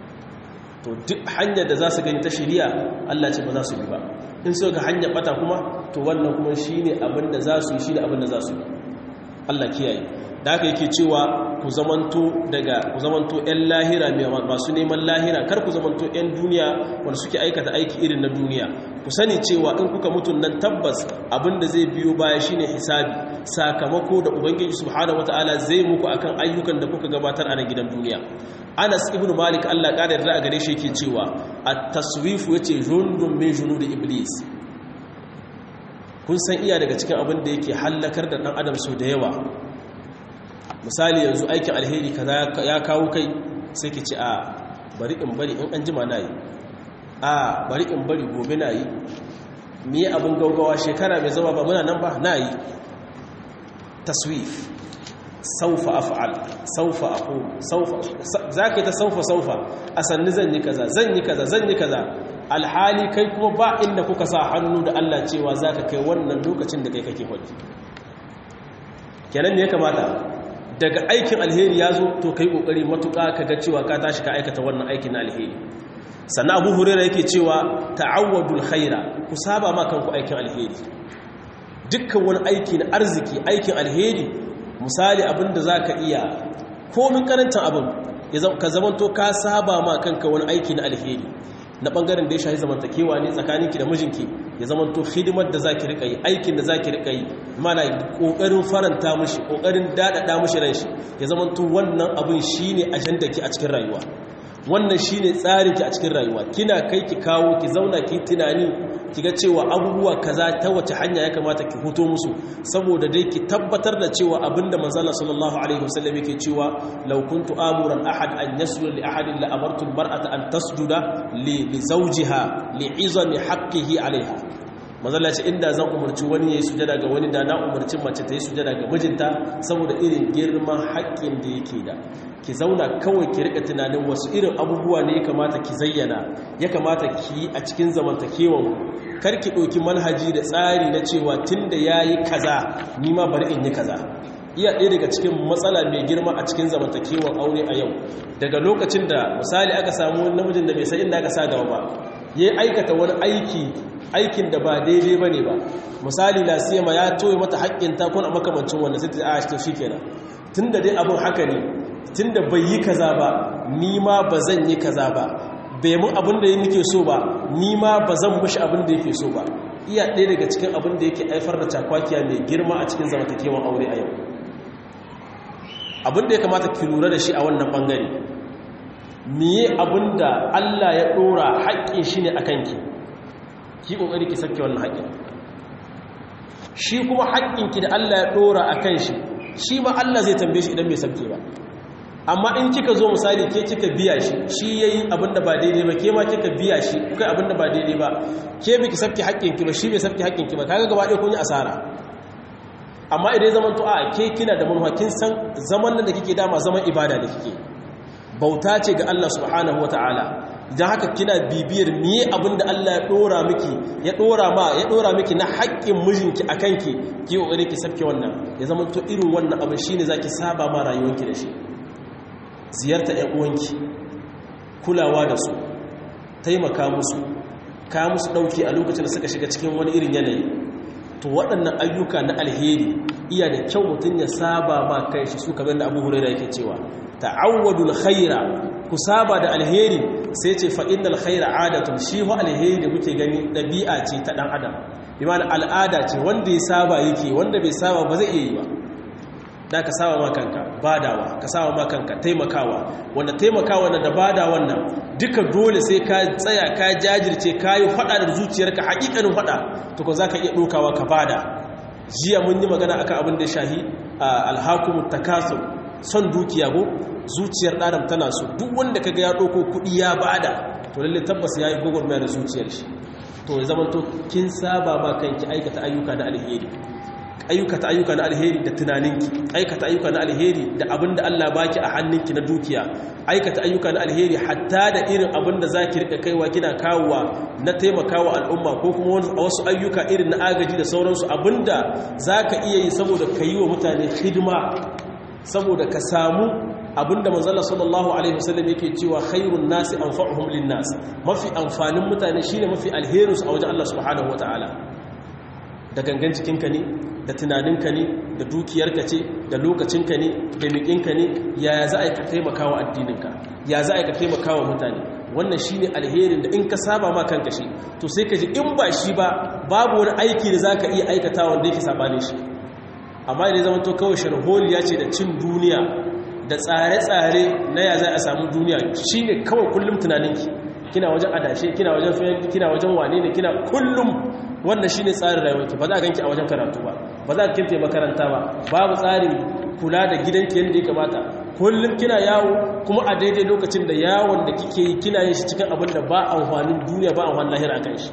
to duk hanyar da za su gani ta shirya Allah ce ba za su bi ba in so ga hanyar bata kuma to wannan kuma shi ne abin da za su yi shi da abin da za su yi Allah kiyaye da haka yake cewa ku zamanto daga ku zamanto ƴan lahira masu neman lahira kar ku zamanto ƴan duniya wanda suke aikata aiki irin na duniya ku sani cewa in kuka mutu nan tabbas abinda zai biyo baya shine hisabi sakamako da ubangiji subhanahu wataala zai muku akan ayyukan da kuka gabatar a nan gidan duniya Anas ibn Malik Allah ƙara yarda a gare shi yake cewa at-taswifu yace jundun min junudi iblis kun san iya daga cikin abin da yake hallakar da dan adam so da yawa misali yanzu aikin alheri kaza ya kawo kai sai ki ce a bari in bari in an jima na yi a bari in bari gobe na yi me abin gaugawa shekara mai zama ba muna nan ba na yi taswif saufa af'al saufa aqum saufa zaka ta saufa saufa a sanni zan yi kaza zan yi kaza zan yi kaza alhali kai kuma ba inda kuka sa hannu da Allah cewa zaka kai wannan lokacin da kai kake faɗi kenan me ya kamata daga aikin alheri ya zo to kai kokari matuƙa ka ga cewa ka tashi ka aikata wannan aikin na alheri sannan abu hurera yake cewa ta'awwadul khaira ku saba ma kanku aikin alheri dukkan wani aiki na arziki aikin alheri misali abin da zaka iya komin karancin abin ka zamanto ka saba ma kanka wani aiki na alheri na bangaren da ya shahi zamantakewa ne tsakaninki da mijinki ya zamanto hidimar da zaki rika yi aikin da zaki rika yi mana kokarin faranta mishi kokarin dadada mishi ran shi ya zamanto wannan abin shine ajandarki a cikin rayuwa wannan shine tsarinki a cikin rayuwa kina kai ki kawo ki zauna ki tunani ki ga cewa abubuwa kaza ta wace hanya ya kamata ki huto musu saboda dai ki tabbatar da cewa abinda manzala sallallahu alaihi wasallam yake cewa law kuntu amuran ahad an yasjuda li ahadin la amartu almar'ata an tasjuda li zawjiha li izami haqqihi alaiha mazalla ce inda zan umarci wani ya yi sujada ga wani da na umarci mace ta yi sujada ga mijinta saboda irin girman haƙƙin da yake da ki zauna kawai ki rika tunanin wasu irin abubuwa ne ya kamata ki zayyana ya kamata ki yi a cikin zamantakewan kar ki ɗauki manhaji da tsari na cewa tun da ya yi kaza ni ma bari in yi kaza iya ɗaya daga cikin matsala mai girma a cikin zamantakewan aure a yau daga lokacin da misali aka samu namijin da bai san inda aka sa gaba ba ya aikata wani aiki aikin da ba daidai ba ne ba misali lasiyama ya toye mata haƙƙin takon a makamancin wanda sai ta a shi shi kenan tun da dai abin haka ne tun da bai yi kaza ba ni ma ba zan yi kaza ba bai mun abin da ya nike so ba ni ma ba zan mushi abin da yake so ba iya ɗaya daga cikin abin da yake haifar da cakwakiya mai girma a cikin zamantakewan aure a yau abin da ya kamata ki lura da shi a wannan ɓangare miye abin da allah ya ɗora haƙƙin shi ne a kanki ki ƙoƙari ki sabke wannan haƙƙin shi kuma haƙƙinki da allah ya ɗora a kan shi shi ma allah zai tambaye shi idan bai sabke ba amma in kika zo misali ke kika biya shi shi yayi abinda ba daidai ba ke ma kika biya shi kuka abinda ba daidai ba ke biki sabki haƙƙinki ba shi bai sabki haƙƙinki ba kaga gaba ɗaya kun yi asara amma idan zaman to a ke kina da manufa kin san zaman nan da kike dama zaman ibada da kike bauta ce ga Allah subhanahu wataala idan haka kina bibiyar miye abinda Allah ya dora miki ya dora ma ya dora miki na haƙƙin mijinki akan ki ki kokari ki sabke wannan ya zaman to irin wannan abin shine zaki saba ma rayuwarki da shi ziyarta ‘yan uwanki kulawa da su taimaka musu ka musu ɗauki a lokacin da suka shiga cikin wani irin yanayi to waɗannan ayyuka na alheri iya da kyau mutum ya saba ma kai shi su kamar da abu hurera yake cewa ta'awwadul khaira ku saba da alheri sai ce fa innal khaira adatun shi ho alheri da muke gani ɗabi'a ce ta ɗan adam bi al'ada ce wanda ya saba yake wanda bai saba ba zai iya yi ba da ka saba ma kanka badawa ka saba ma kanka taimakawa wanda taimakawa na da bada wannan duka dole sai ka tsaya ka jajirce ka yi fada da zuciyarka hakikanin fada to ko zaka iya dokawa ka bada jiya mun yi magana akan abin da shahi alhakumut takasur son dukiya go zuciyar ɗaram tana so duk wanda kaga ya ɗauko kuɗi ya bada to lalle tabbas ya yi gwagwarmaya da zuciyar shi to ya zama to kin saba ma kanki aikata ayyuka da alheri ayyukata ayyuka na alheri da tunaninki aikata ayyuka na alheri da abin da Allah baki a hannunki na dukiya aikata ayyuka na alheri hatta da irin abin da zaki rika kaiwa kina kawowa na taimakawa al'umma ko kuma wasu ayyuka irin na agaji da sauransu abinda zaka iya yi saboda ka yi wa mutane hidima saboda ka samu abinda manzala sallallahu alaihi wasallam yake cewa khairun nasi anfa'uhum lin nas mafi amfanin mutane shine mafi alherinsu a wajen Allah subhanahu wataala da gangan jikinka ne da tunaninka ne da dukiyarka ce da lokacinka ne da miƙinka ne ya za a yi ka taimaka wa addininka ya za a yi ka taimaka wa mutane wannan shi ne alherin da in ka saba ma kanka shi to sai ka ji in ba shi ba babu wani aiki da za ka iya aikata wanda yake sabanin shi amma idan zama to kawai sharholiya ce da cin duniya da tsare-tsare na ya za a samu duniya shi ne kawai kullum tunaninki kina wajen adashe kina wajen fayanki kina wajen wane ne kina kullum wannan shine tsarin rayuwarki ba za a ganki a wajen karatu ba ba za a kirte makaranta ba babu tsarin kula da gidanki yadda ya kamata kullum kina yawo kuma a daidai lokacin da yawon da kike yi kina yin shi cikin abin da ba amfanin duniya ba amfanin lahira a kan shi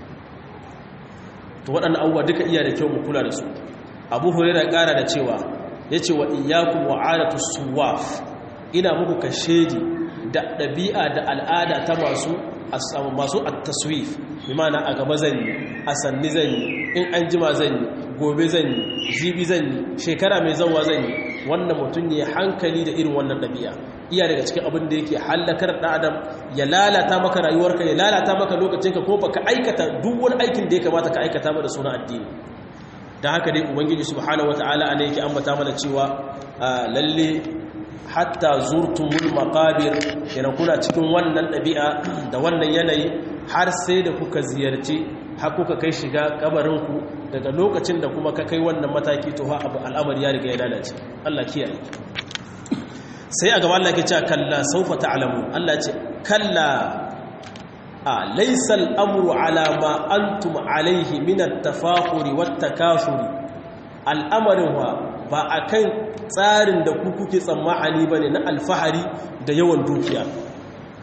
to waɗannan abubuwa duka iya da kyau mu kula da su abu hurera ya ƙara da cewa ya ce wa iyakun wa'adatu suwaf ina muku kashedi da ɗabi'a da al'ada ta masu masu at-taswif bi ma'ana a gaba zan yi a sanni zan yi in an jima zan yi gobe zan yi jibi zan yi shekara mai zanwa zan yi wannan mutum ya hankali da irin wannan ɗabi'a iya daga cikin abin da yake hallakar ɗan adam ya lalata maka rayuwarka ya lalata maka lokacinka ko baka aikata duk wani aikin da ya kamata ka aikata ba da suna addini da haka dai ubangiji subhanahu wataala ana yake ambata mana cewa lalle hatta zurtumul maqabir yana kuna cikin wannan ɗabi'a da wannan yanayi har sai da kuka ziyarci har kuka kai shiga kabarinku daga lokacin da kuma ka kai wannan mataki to ha abu al'amari ya riga ya lalace Allah kiyaye sai a gaba Allah ke cewa kalla saufa ta'lamu Allah ce kalla a laysa al-amru ala ma antum alayhi min at-tafakhuri wat-takathuri al'amarin wa ba akan tsarin da ku kuke tsammani bane na alfahari da yawan dukiya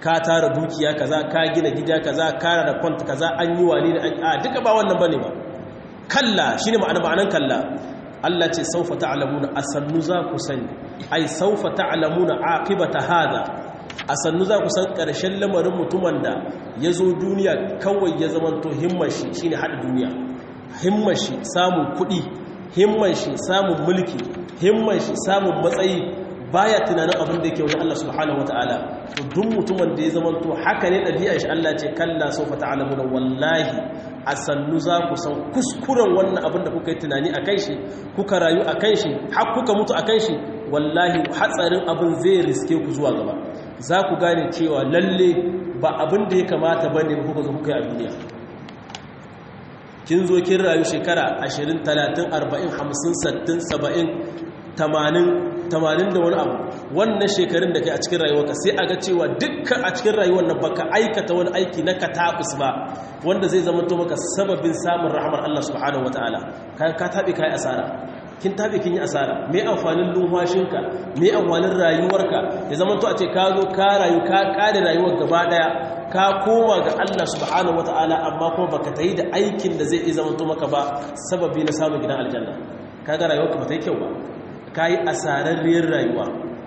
ka tara dukiya kaza ka gina gida kaza ka da kwanta kaza an yi wani da an a duka ba wannan bane ba kalla shine ma'ana ma'anan kalla Allah ce saufa ta'lamuna asannu za ku sani ai saufa ta'lamuna aqibata hada asannu za ku san karshen lamarin mutumin da ya zo duniya kawai ya zamanto himmar shi shine hada duniya himmar shi samun kuɗi himmar shi samun mulki himmar shi samun matsayi baya tunanin abin da yake wajen Allah subhanahu wataala to duk mutumin da ya zamanto haka ne ɗabi'ar shi Allah ce kalla saufa ta'lamuna wallahi a sannu za ku san kuskuren wannan abin da kuka yi tunani a kan shi kuka rayu a kan shi har kuka mutu a kan shi wallahi hatsarin abin zai riske ku zuwa gaba za ku gane cewa lalle ba abin da ya kamata ba ne kuka zo kuka yi a duniya kin zo kin rayu shekara 20 30 40 50 60 70 80 tamanin da wani abu wannan shekarun da kai a cikin rayuwarka sai a ga cewa dukkan a cikin rayuwar nan baka aikata wani aiki na katabus ba wanda zai zama to maka sababin samun rahmar Allah subhanahu wataala ka ka tabe kai asara kin tabe kin yi asara me amfanin lumfashinka me amfanin rayuwarka ya zama to a ce ka zo ka rayu ka kare rayuwar gaba daya ka koma ga Allah subhanahu wataala amma kuma baka tayi da aikin da zai zama to maka ba sababi na samun gidan aljanna kaga rayuwarka ba ta yi kyau ba ka yi asararriyar rayuwa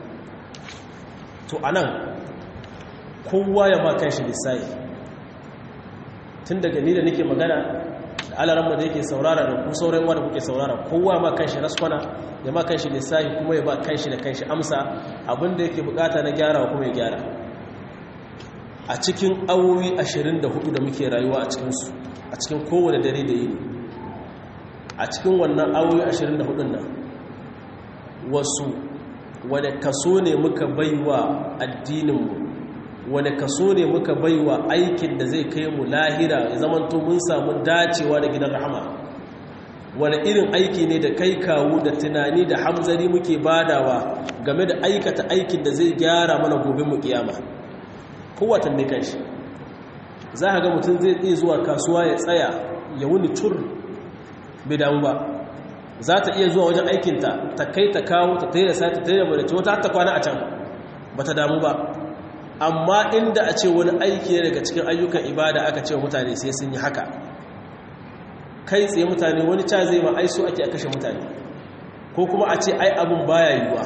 to a nan kowa ya makan shi lissayi tun daga ni da nake magana da alaramma da yake saurara da ku sauran da kuke saurara kowa ma kan shi raskwana ya ma kan shi lissayi kuma ya ba kan shi da kan shi amsa abinda yake bukata na gyara kuma ya gyara a cikin awowi 24 da muke rayuwa a cikinsu a cikin kowane dare da yini a cikin wannan awowi 24 nan wasu wane kaso ne muka baiwa addininmu wane kaso ne muka baiwa aikin da zai kai mu lahira ya zamanto mun samu dacewa da gidan rahama wane irin aiki ne da kai kawo da tunani da hamzari muke badawa game da aikata aikin da zai gyara mana gobe mu kiyama kowatan ne kanshi za ka ga mutum zai iya zuwa kasuwa ya tsaya ya wuni cur bai damu ba za ta iya zuwa wajen aikinta ta kai ta kawo ta taida sai ta taida bada ce wata ta kwana a can ba ta damu ba amma inda a ce wani aiki ne daga cikin ayyukan ibada aka ce mutane sai sun yi haka kai tsaye mutane wani ca zai ma aiso ake a kashe mutane ko kuma a ce ai abin baya yiwuwa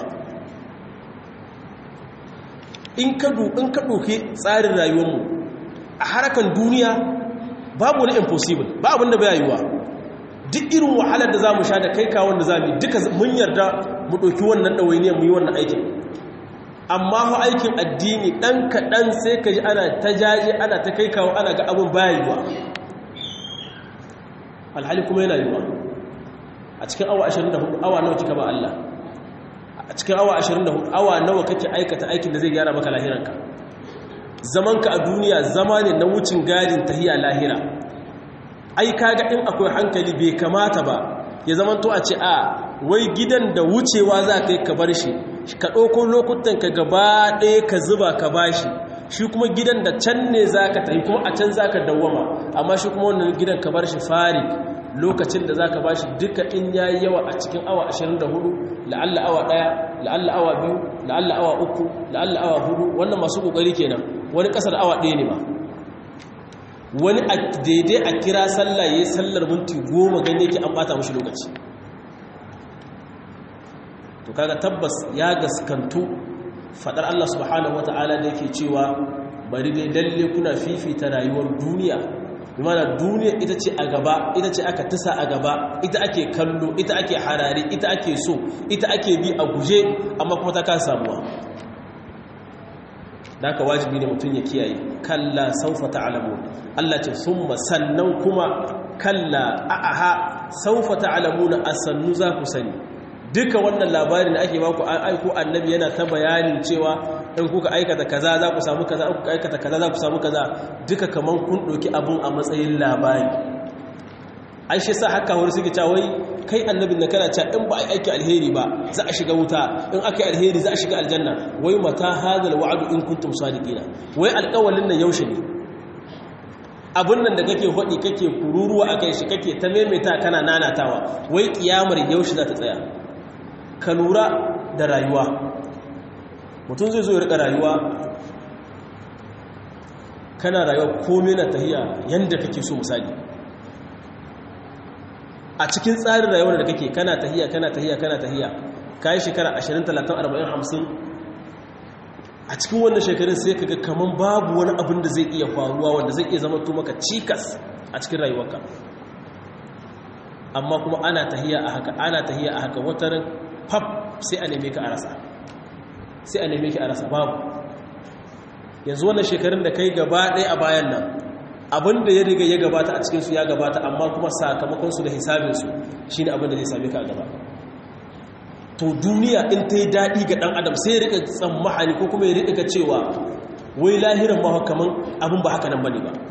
in ka ɗauki tsarin rayuwarmu a harakan duniya babu wani impossible ba abin da baya yiwuwa duk irin wahalar da za mu sha da kai kawon da za mu duka mun yarda mu ɗauki wannan ɗawainiyar mu yi wannan aikin amma fa aikin addini ɗan kaɗan sai ka ji ana ta jaje ana ta kai kawo ana ga abin baya yiwuwa alhali kuma yana yiwuwa a cikin awa 24 awa nawa kika ba Allah a cikin awa 24 awa nawa kake aikata aikin da zai gyara maka lahiranka zamanka a duniya zama ne na wucin gadin tahiya lahira ai kaga in akwai hankali bai kamata ba ya zama to a ce a wai gidan da wucewa za ka yi ka bar shi ka ɗauko lokutan ka gaba ɗaya ka zuba ka bashi shi kuma gidan da can ne za ka tafi kuma a can za ka dawwama amma shi kuma wannan gidan ka bar shi fari lokacin da za ka bashi duka in ya yi yawa a cikin awa 24 la'alla awa ɗaya la'alla awa biyu la'alla awa uku la'alla awa hudu wannan masu ƙoƙari kenan wani ƙasar awa ɗaya ne ba wani a daidai a kira sallah ya yi sallar minti goma ganye ke an bata mashi lokaci to kaga tabbas ya gaskantu fadar Allah subhanahu wata'ala da yake cewa bari dai lalle kuna fifita rayuwar duniya bimana duniya ita ce a gaba ita ce aka tisa a gaba ita ake kallo ita ake harare ita ake so ita ake bi a guje amma kuma ta kasa samuwa da aka wajibi ne mutum ya kiyaye kalla saufa ta'lamu Allah ce summa sannan kuma kalla a'aha saufa ta'lamuna asannu za ku sani duka wannan labarin da ake baku an aiko annabi yana ta bayanin cewa in kuka aikata kaza za ku samu kaza in kuka aikata kaza za ku samu kaza duka kaman kun ɗauki abun a matsayin labari ai shi sa haka wani suke cewa wai kai annabin da kana cewa in ba a aiki alheri ba za a shiga wuta in aka yi alheri za a shiga aljanna wai mata hadal wa'adu in kuntum sadiqina wai alƙawalin nan yaushe ne abun nan da kake hodi kake kururuwa akai shi kake ta maimaita kana nanatawa wai kiyamar yaushe za ta tsaya ka lura da rayuwa mutum zai zo ya rika rayuwa kana rayuwa komai na tahiya yanda kake so misali a cikin tsarin rayuwar da kake kana tahiya kana tahiya kana tahiya kai shekara 20 30 40 50 a cikin wannan shekarun sai kaga kaman babu wani abin da zai iya faruwa wanda zai iya zama to maka cikas a cikin rayuwarka amma kuma ana tahiya a haka ana tahiya a haka watarin pap sai a neme ka a rasa sai a neme ki a rasa babu yanzu wannan shekarun da kai gaba ɗaya a bayan nan abinda ya riga ya gabata a cikinsu ya gabata amma kuma sakamakonsu da hisabinsu shi ne abinda zai same ka a gaba to duniya in ta yi daɗi ga ɗan adam sai ya riƙa tsammahani ko kuma ya riƙa cewa wai lahiran ma kaman abin ba haka nan ba ne ba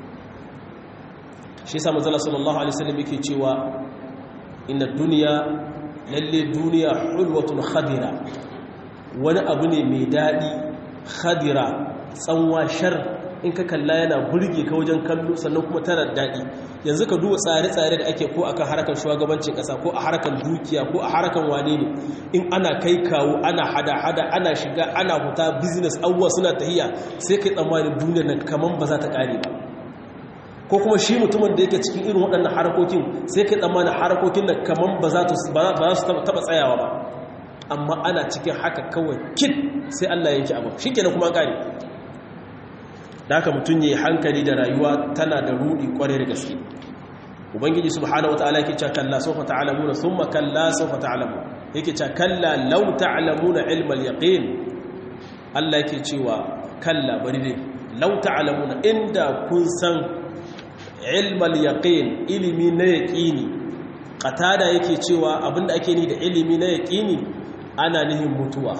shi sa manzala sallallahu alaihi wasallam yake cewa inna duniya lalle duniya hulwatun khadira wani abu ne mai daɗi khadira tsanwa shar in ka kalla yana burge ka wajen kallo sannan kuma tana daɗi yanzu ka duba tsare-tsare da ake ko akan harkar shugabancin ƙasa ko a harkar dukiya ko a harkar wane ne in ana kai kawo ana hada-hada ana shiga ana huta business abubuwa suna tahiya sai kai tsammanin duniyar nan kaman ba za ta ƙare ba ko kuma shi mutumin da yake cikin irin waɗannan harakokin sai kai tsammanin harakokin nan kaman ba za su taɓa tsayawa ba amma ana cikin haka kawai kit sai Allah yanki abu shi kenan kuma ƙare da haka mutum ya yi hankali da rayuwa tana da rudi kwarai da gaske ubangiji subhanahu wataala yake cewa kalla sawfa ta'lamuna thumma kalla sawfa ta'lamu yake cewa kalla law ta'lamuna ilma al-yaqin Allah yake cewa kalla bari ne law ta'lamuna inda kun san ilma al-yaqin ilimi na yaqini qatada yake cewa abinda ake ni da ilimi na yaqini ana nihin mutuwa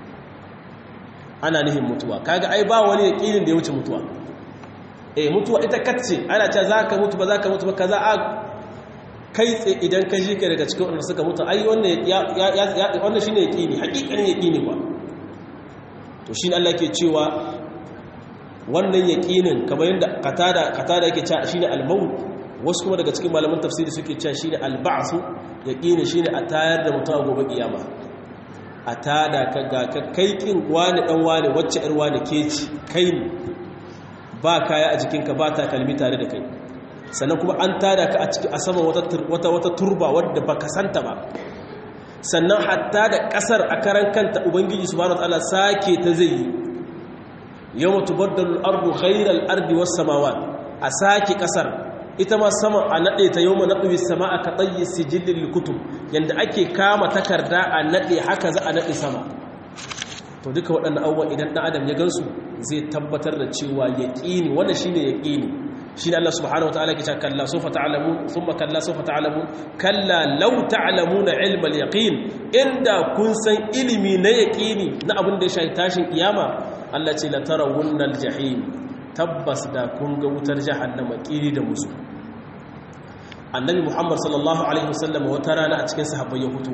ana nihin mutuwa kaga ai ba wani yakinin da ya wuce mutuwa eh mutuwa ita katce ana cewa zaka mutu ba zaka mutu ba kaza a kai tsaye idan ka ji ka daga cikin wanda suka mutu ai wannan ya wannan shine yakini hakikanin yakini ba to shine Allah ke cewa wannan yakinin kamar yadda qatada qatada yake cewa shine al-maut wasu kuma daga cikin malaman tafsiri suke cewa shine al-ba'th yakini shine a tayar da mutuwa gobe kiyama a tada ka ga ka kai kin wani dan wani wacce ir wani ke ci kai ne ba kaya a jikinka ba takalmi tare da kai sannan kuma an tada ka a ciki a saman wata wata turba wadda baka santa ba sannan hatta da kasar a karan kanta ubangiji subhanahu wataala sake ta zai yi yawma tubaddalu al-ardu ghayra al-ardi was-samawat a sake kasar ita ma sama a naɗe ta yau ma naɗuwi sama a kaɗayi sijillin kutub yadda ake kama takarda a naɗe haka za a naɗe sama to duka waɗannan abubuwan idan ɗan adam ya gansu zai tabbatar da cewa ya ƙini wanda shi ne ya ƙini shi ne Allah subhanahu wa ta'ala ke cewa kalla sofa ta'alamu sun ma kalla sofa ta'alamu kalla lau ta'alamu na ilmal yaƙin inda kun san ilimi na yaƙini na abin da ya shahi tashin kiyama Allah ce la tara wunnal jahim tabbas da kun ga wutar jahannama kiri da musu annabi muhammad sallallahu alaihi wasallam wata rana a cikin sahabbai ya fito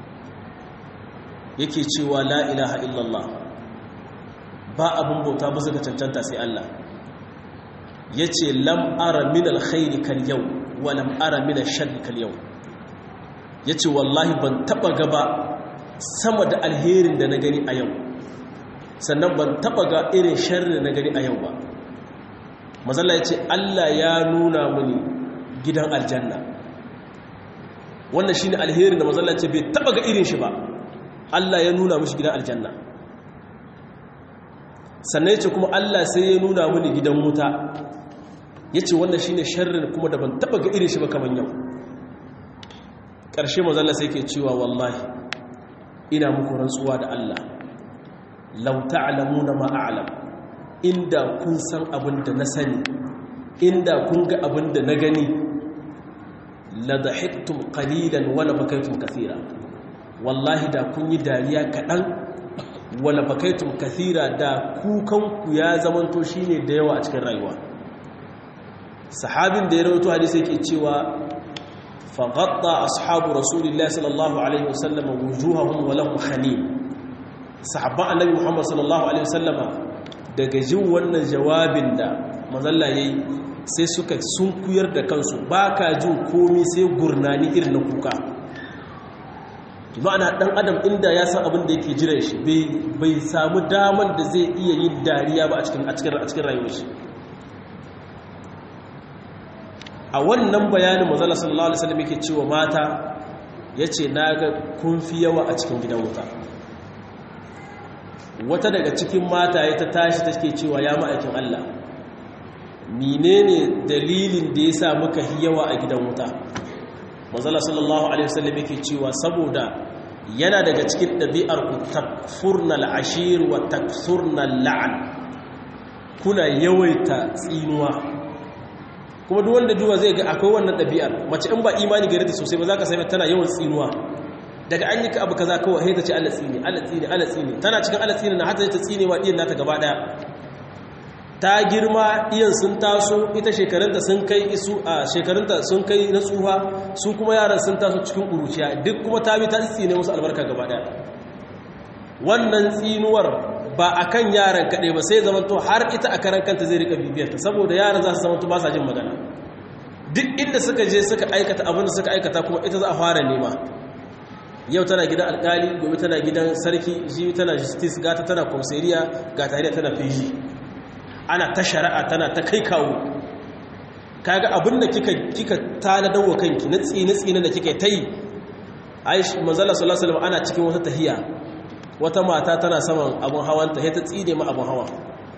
yake cewa la ilaha illallah ba abin bauta ba ga cancanta sai Allah yace lam ara min alkhairi kal yau wa lam ara min ash-sharri kal yau yace wallahi ban taba gaba sama da alherin da na gani a yau sannan ban taba ga irin sharri da na gani a yau ba mazalla ya ce Allah ya nuna mini gidan aljanna wannan shi ne alherin da mazalla ce bai taba ga irin shi ba Allah ya nuna mishi gidan aljanna sannan ya ce kuma Allah sai ya nuna mini gidan wuta ya ce wannan shi ne sharrin kuma da ban taba ga irin shi ba kamar yau ƙarshe mazalla sai ke cewa wallahi ina muku rantsuwa da Allah lau ta'lamuna ma a'lam inda kun san abin da na sani inda kun ga abin da na gani la dhahiktum qalilan wala bakaytum kathira wallahi da kun yi dariya kadan wala bakaytum kathira da kukan ku ya zamanto shine da yawa a cikin rayuwa sahabin da ya rawaito hadisi yake cewa faghatta ashabu rasulillahi sallallahu alaihi wasallam wujuhahum wa lahum khanim sahabban annabi muhammad sallallahu alaihi wasallama daga jin wannan jawabin da mazalla yayi sai suka sunkuyar da kansu ba ka jin komi sai gurnani irin na kuka ma'ana dan adam inda ya san abin da yake jiran shi bai samu daman da zai iya yin dariya ba a cikin a cikin a cikin rayuwar shi a wannan bayanin mazala sallallahu alaihi wasallam yake cewa mata yace naga kun fi yawa a cikin gidan wuta wata daga cikin mata ya ta tashi take cewa ya ma'aikin Allah menene dalilin da yasa muka hi yawa a gidan wuta mazala sallallahu alaihi wasallam yake cewa saboda yana daga cikin ɗabi'ar ku takfurnal ashir wa takfurnal la'an kuna yawaita tsinuwa kuma duk wanda duwa zai ga akwai wannan ɗabi'ar mace in ba imani gare ta sosai ba za ka sami tana yawan tsinuwa daga an yi ka abu kaza kawai haita ce Allah tsini Allah tsini Allah tsini tana cikin Allah tsini na hata ta tsinewa iyan nata gaba daya ta girma iyan sun taso ita shekarunta sun kai isu a shekarunta sun kai na tsufa su kuma yaran sun taso cikin ƙuruciya duk kuma ta bi ta tsine musu albarka gaba daya wannan tsinuwar ba a kan yaran kaɗai ba sai zamanto har ita a karan kanta zai rika bibiyarta saboda yaran za su zamanto ba sa jin magana duk inda suka je suka aikata abin da suka aikata kuma ita za a fara nema yau tana gidan alkali gobe tana gidan sarki jibi tana justice gata tana komisariya ga tare tana fiji ana ta shari'a tana ta kai kawo kaga abin da kika kika tanadar wa kanki na tsine tsine da kika ta yi aish manzala sallallahu alaihi wasallam ana cikin wata tahiya wata mata tana saman abun hawanta sai ta tsine ma abun hawa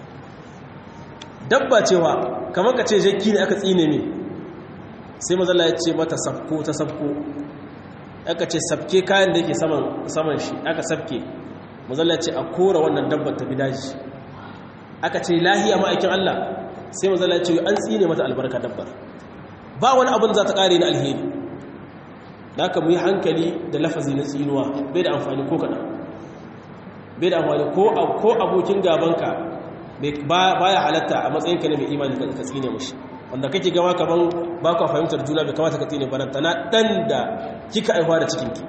dabba cewa kamar ka ce jakki ne aka tsine ne sai mazalla ya ce mata sabko ta sabko aka ce sabke kayan da yake saman shi aka sabke mazalla ya ce a kora wannan dabbar ta bidaji aka ce lahiya ma'aikin Allah sai mazalla ya ce an tsine mata albarka dabbar ba wani abin za ta kare na alheri da aka mu yi hankali da lafazi na tsinuwa bai da amfani ko kaɗan bai da amfani ko abokin gabanka ba ya halatta a matsayinka ne mai imani ka tsine mashi wanda kake gama kaman ba ka fahimtar juna bai kamata ka tsine baranta na ɗan da kika aihuwa da cikinki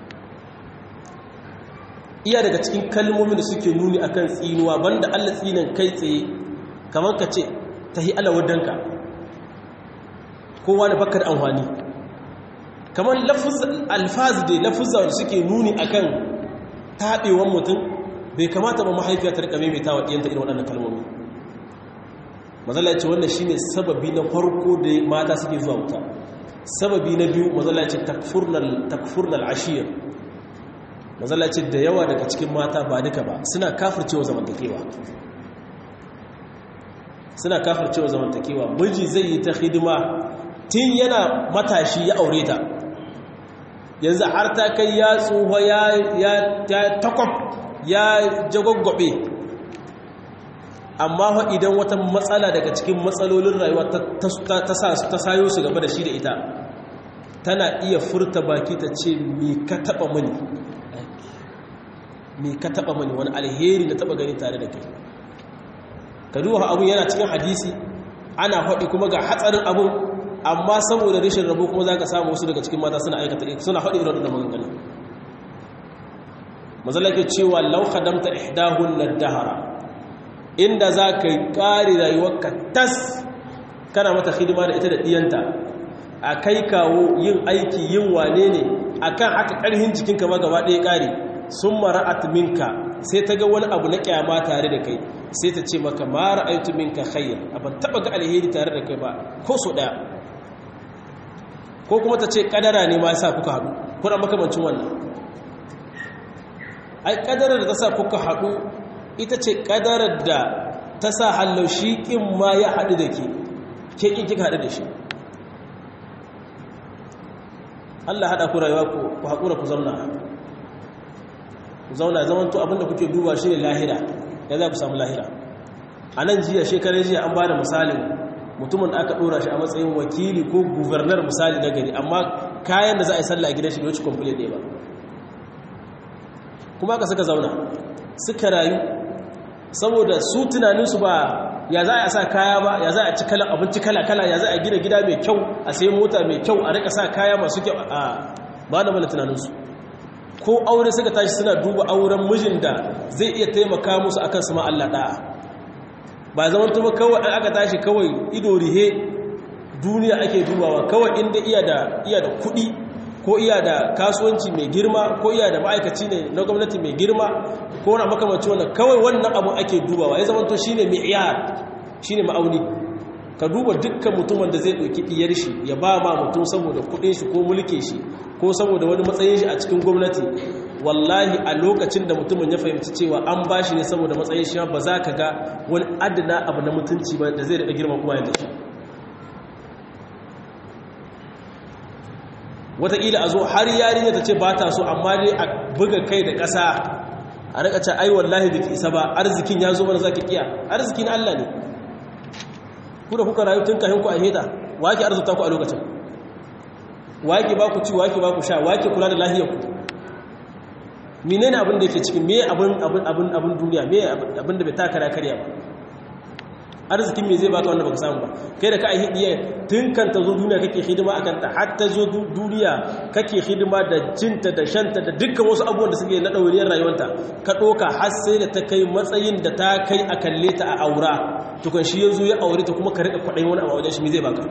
iya daga cikin kalmomin da suke nuni akan tsinuwa banda allah tsinin kai tsaye kamar ka ce ta hi alawadanka kowa da bakar amfani kamar alfazi da lafuzza da suke nuni akan taɓewan mutum bai kamata ba mahaifiya ta rika maimaita wa ɗiyanta irin waɗannan kalmomi mazala ce wannan shine sababi na farko da mata suke zuwa wuta sababi na biyu mazala ce takfurnal ashir mazala ce da yawa daga cikin mata ba duka ba suna kafircewa zamantakewa suna kafircewa zamantakewa miji zai yi ta hidima tun yana matashi ya aure ta yanzu har ta kai ya tsoho ya takwab ya jagoggobe amma fa idan wata matsala daga cikin matsalolin rayuwa ta sayo su gaba da shi da ita tana iya furta baki ta ce me ka taba mani me ka taba mani wani alheri na taba gani tare da kai ka duba abun yana cikin hadisi ana faɗi kuma ga hatsarin abun amma saboda rashin rabo kuma za ka samu wasu daga cikin mata suna aikata suna faɗi irin da maganganu mazalake cewa lau khadamta ihdahun nadahara inda za ka yi ƙari rayuwarka tas kana mata hidima da ita da ɗiyanta a kai kawo yin aiki yin wane ne a kan haka ƙarhin jikinka ma gaba ɗaya ƙari sun mara'at minka sai ta ga wani abu na ƙyama tare da kai sai ta ce maka mara aitu minka khayar a ban taɓa ga alheri tare da kai ba ko so ɗaya ko kuma ta ce ƙadara ne ma ya sa kuka haɗu kuna makamancin wannan ai ƙadarar da ta sa kuka haɗu ita ce ƙadarar da ta sa hallau shi ƙin ma ya haɗu da ke ke ƙin kika haɗu da shi Allah haɗa ku rayuwa ku haƙura ku zauna ku zauna zaman to abinda kuke duba shi ne lahira ya za ku samu lahira a nan jiya shekarar jiya an ba da misalin mutumin da aka ɗora shi a matsayin wakili ko guvernar misali na gari amma kayan da za a yi sallah a gidan shi bai wuce kwamfule ɗaya ba kuma aka suka zauna suka rayu saboda su tunaninsu ba ya za a sa kaya ba ya za a ci kalan abinci kala-kala ya za a gina gida mai kyau a sayi mota mai kyau a rika sa kaya masu kyau a ba da mana tunaninsu ko aure suka tashi suna duba auren mijin da zai iya taimaka musu akan su ma Allah da'a ba zaman tuba kawai an aka tashi kawai ido rihe duniya ake dubawa kawai inda iya da iya da kuɗi ko iya da kasuwanci mai girma ko iya da ma'aikaci ne na gwamnati mai girma ko na makamanci wannan kawai wannan abu ake dubawa ya zama to shine mi'yar shine ma'auni ka duba dukkan mutumin da zai ɗauki ɗiyar shi ya ba ma mutum saboda kuɗin shi ko mulkin shi ko saboda wani matsayin shi a cikin gwamnati wallahi a lokacin da mutumin ya fahimci cewa an ba shi ne saboda matsayin shi ba za ka ga wani adana abu na mutunci ba da zai daɗa girma kuma yadda shi wataƙila a zo har yarinya ta ce ba ta so amma dai a buga kai da ƙasa a rika ce ai wallahi biki isa ba arzikin ya zo mana za ki kiya arzikin Allah ne ku da kuka rayu tun kahin ku a heda wake arzuta ku a lokacin wake ba ku ci wake ba ku sha wake kula da lahiyar ku menene abin da yake cikin me abin abin abin abin duniya me abin da bai taka da karya ba arzikin me zai baka wanda baka samu ba kai da ka ai hidiye tun kan ta zo duniya kake hidima akan ta har ta zo duniya kake hidima da cinta da shanta da dukkan wasu abubuwan da suke na dauriyar rayuwarta ka doka har sai da ta kai matsayin da ta kai a kalle ta a aura tukun shi yazo ya aure ta kuma ka rika kwadayin wani a wajen shi me zai baka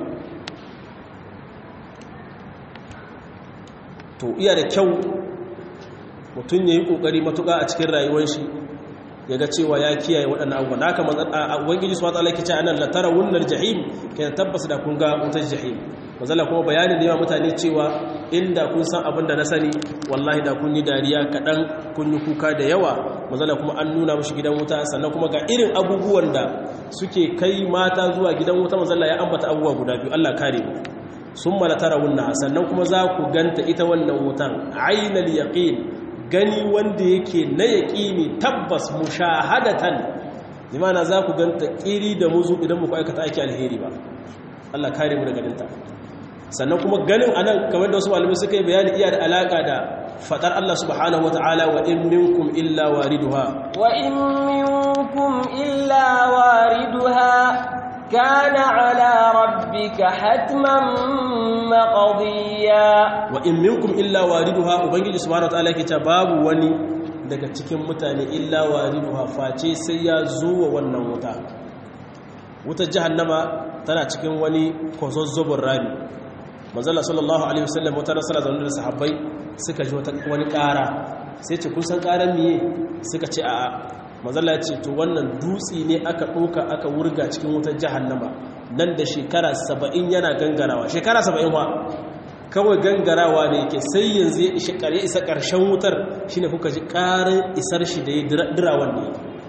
to iya da kyau mutum ya yi ƙoƙari matuƙa a cikin rayuwar shi ya ga cewa ya kiyaye waɗannan abubuwan na haka ubangiji su matsala ke ce anan latara wunar jahim ke da tabbas da kun ga wutar jahim mazala kuma bayanin da yawa mutane cewa inda kun san abin da na sani wallahi da kun yi dariya kaɗan kun yi kuka da yawa mazala kuma an nuna mashi gidan wuta sannan kuma ga irin abubuwan da suke kai mata zuwa gidan wuta mazala ya ambata abubuwa guda biyu allah kare mu sun malatara wunna sannan kuma za ku ganta ita wannan wutan ainal yaqin gani wanda yake na yaƙini tabbas mushahadatan limana za ku ganta ƙiri da muzu idan muku aikata aiki alheri ba Allah kare mu daga dinta sannan kuma ganin anan kamar da wasu malamai suka yi bayani iya da alaka da fadar Allah subhanahu wataala wa in minkum illa wariduha wa in minkum illa wariduha كان على ربك حتما مقضيا وإن منكم إلا واردها وبنجي سبحانه وتعالى كتا باب وني daga cikin mutane illa wariduha face sai ya zo wa wannan wuta wutar jahannama tana cikin wani kwazazzobin rami manzala sallallahu alaihi wasallam wata rasala zaune da sahabbai suka ji wani ƙara sai ce kun san ƙaran miye suka ce a'a mazala ce to wannan dutse ne aka ɗoka aka wurga cikin wutar jahannama nan da shekara saba'in yana gangarawa shekara saba'in wa kawai gangarawa ne yake sai yanzu ya isa ƙarshen wutar shi ne kuka ji ƙarin isar shi da ya dira wanne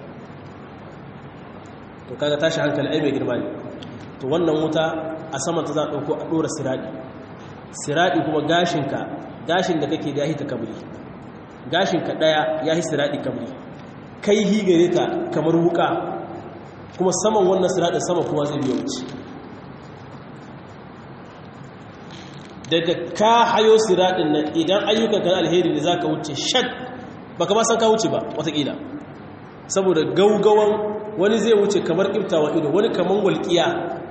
to kaga tashi hankali ai mai girma ne to wannan wuta a saman ta za a ɗauko a ɗora siraɗi siraɗi kuma gashinka gashin da kake da ya hita kabri gashinka ɗaya ya hi siraɗi kabri kai higare ta kamar wuka kuma saman wannan siraɗin sama kuma zai biya wuce daga ka hayo siraɗin nan idan ayyukan kan alheri ne za ka wuce shad ba ka san ka wuce ba watakila saboda gaugawan wani zai wuce kamar ƙiftawa ido wani kamar walƙiya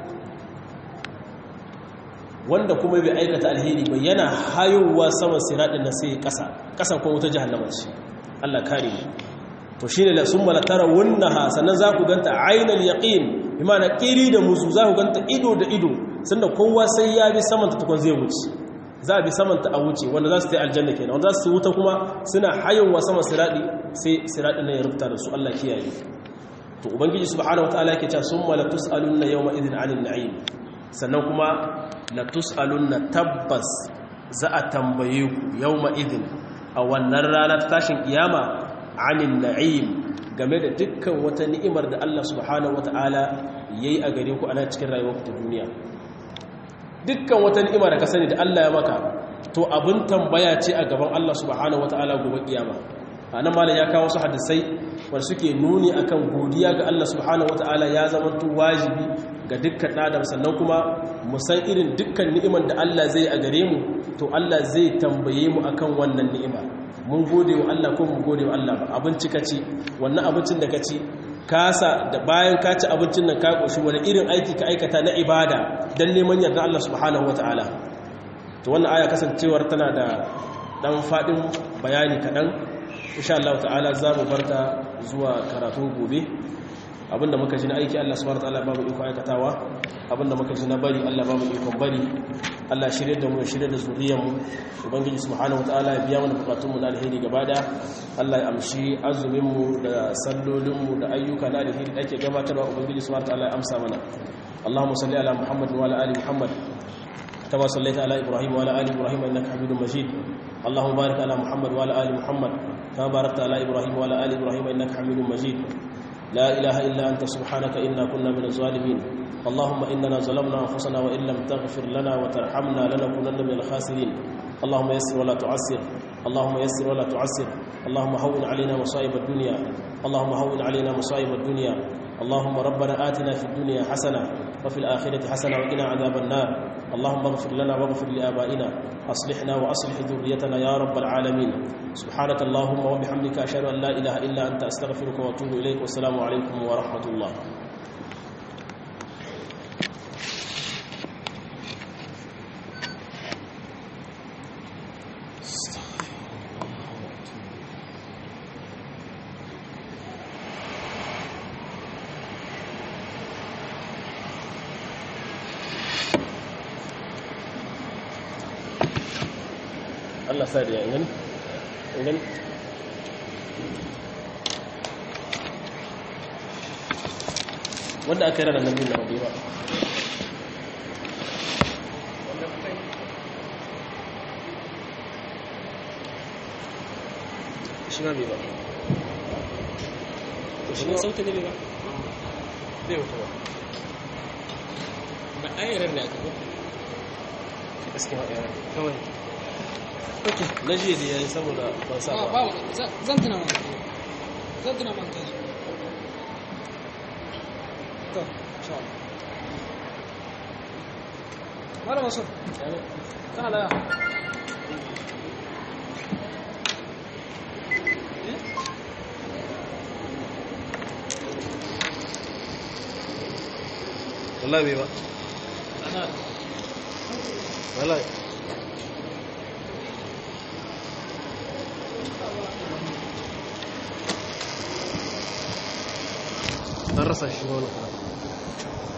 wanda kuma bai aikata alheri ba yana hayowa saman siraɗin nan sai ƙasa ƙasan kuma wuta jihannama ce Allah kare mu to shi ne sun malatara wunnaha sannan za ku ganta ainihin yaƙin imana ƙiri da musu za ku ganta ido da ido sannan kowa sai ya bi samanta tukun zai wuce za a bi samanta a wuce wanda za su ta yi aljanna kenan wanda za su wuta kuma suna hayowa sama siraɗi sai siraɗi na ya rubuta da su Allah kiyaye to ubangiji subhanahu wataala yake cewa summa la tusaluna yawma idhin 'anil na'im sannan kuma la tusaluna tabbas za a tambaye ku yawma idhin a wannan rana ta tashin kiyama anin na'im game da dukkan wata ni'imar da Allah subhanahu wata'ala yayi a gare ku a nan cikin rayuwar ta duniya dukkan wata ni'ima da ka sani da Allah ya maka to abin tambaya ce a gaban Allah subhanahu wata'ala gobe kiyama anan malam ya kawo su hadisai wanda suke nuni akan godiya ga Allah subhanahu wata'ala ya zama to wajibi ga dukkan adam sannan kuma mu san irin dukkan ni'imar da Allah zai a gare mu to Allah zai tambaye mu akan wannan ni'ima mun gode wa Allah ko mun gode wa Allah ba abinci ka ci wannan abincin da ka ci kasa da bayan ka ci abincin nan ka koshi wani irin aiki ka aikata na ibada dan neman yarda Allah subhanahu wataala to wannan aya kasancewar tana da dan fadin bayani kadan insha Allah ta'ala za mu barta zuwa karatun gobe abinda muka ji na aiki Allah subhanahu wataala ba mu iko aikatawa abinda muka ji na bari Allah ba mu ikon bari Allah shirye da mu shirye da zuriyarmu ubangiji subhanahu wataala ya biya mana bukatunmu na alheri gaba da Allah ya amshi azumin mu da sallolin mu da ayyuka na alheri da ake gabatarwa ubangiji subhanahu wataala ya amsa mana اللهم صل على محمد وعلى ال محمد كما صليت على ابراهيم وعلى ال ابراهيم انك حميد مجيد اللهم بارك على محمد وعلى ال محمد كما باركت على ابراهيم وعلى ال ابراهيم انك حميد مجيد لا اله الا انت سبحانك انا كنا من الظالمين اللهم اننا ظلمنا انفسنا وان لم تغفر لنا وترحمنا لنكونن من الخاسرين اللهم يسر ولا تعسر اللهم يسر ولا تعسر اللهم هون علينا مصائب الدنيا اللهم هون علينا مصائب الدنيا اللهم ربنا آتنا في الدنيا حسنة وفي الآخرة حسنة وقنا عذاب النار اللهم اغفر لنا واغفر لآبائنا أصلحنا وأصلح ذريتنا يا رب العالمين سبحانك اللهم وبحمدك أشهد أن لا إله إلا أنت أستغفرك وأتوب إليك والسلام عليكم ورحمة الله Allah sa da yangan yangan wanda aka yi ranar nan na rabe ba shi ma bai ba shi ma sautin ne bai ba zai wuta ba ba a yi ran da aka ba gaske ma ɗaya kawai ok na jiya da yayi saboda ban sa ba zan tuna maka zan tuna maka to insha Allah Malam Mansur kana da wallahi bai ba wallahi an rasa shi wani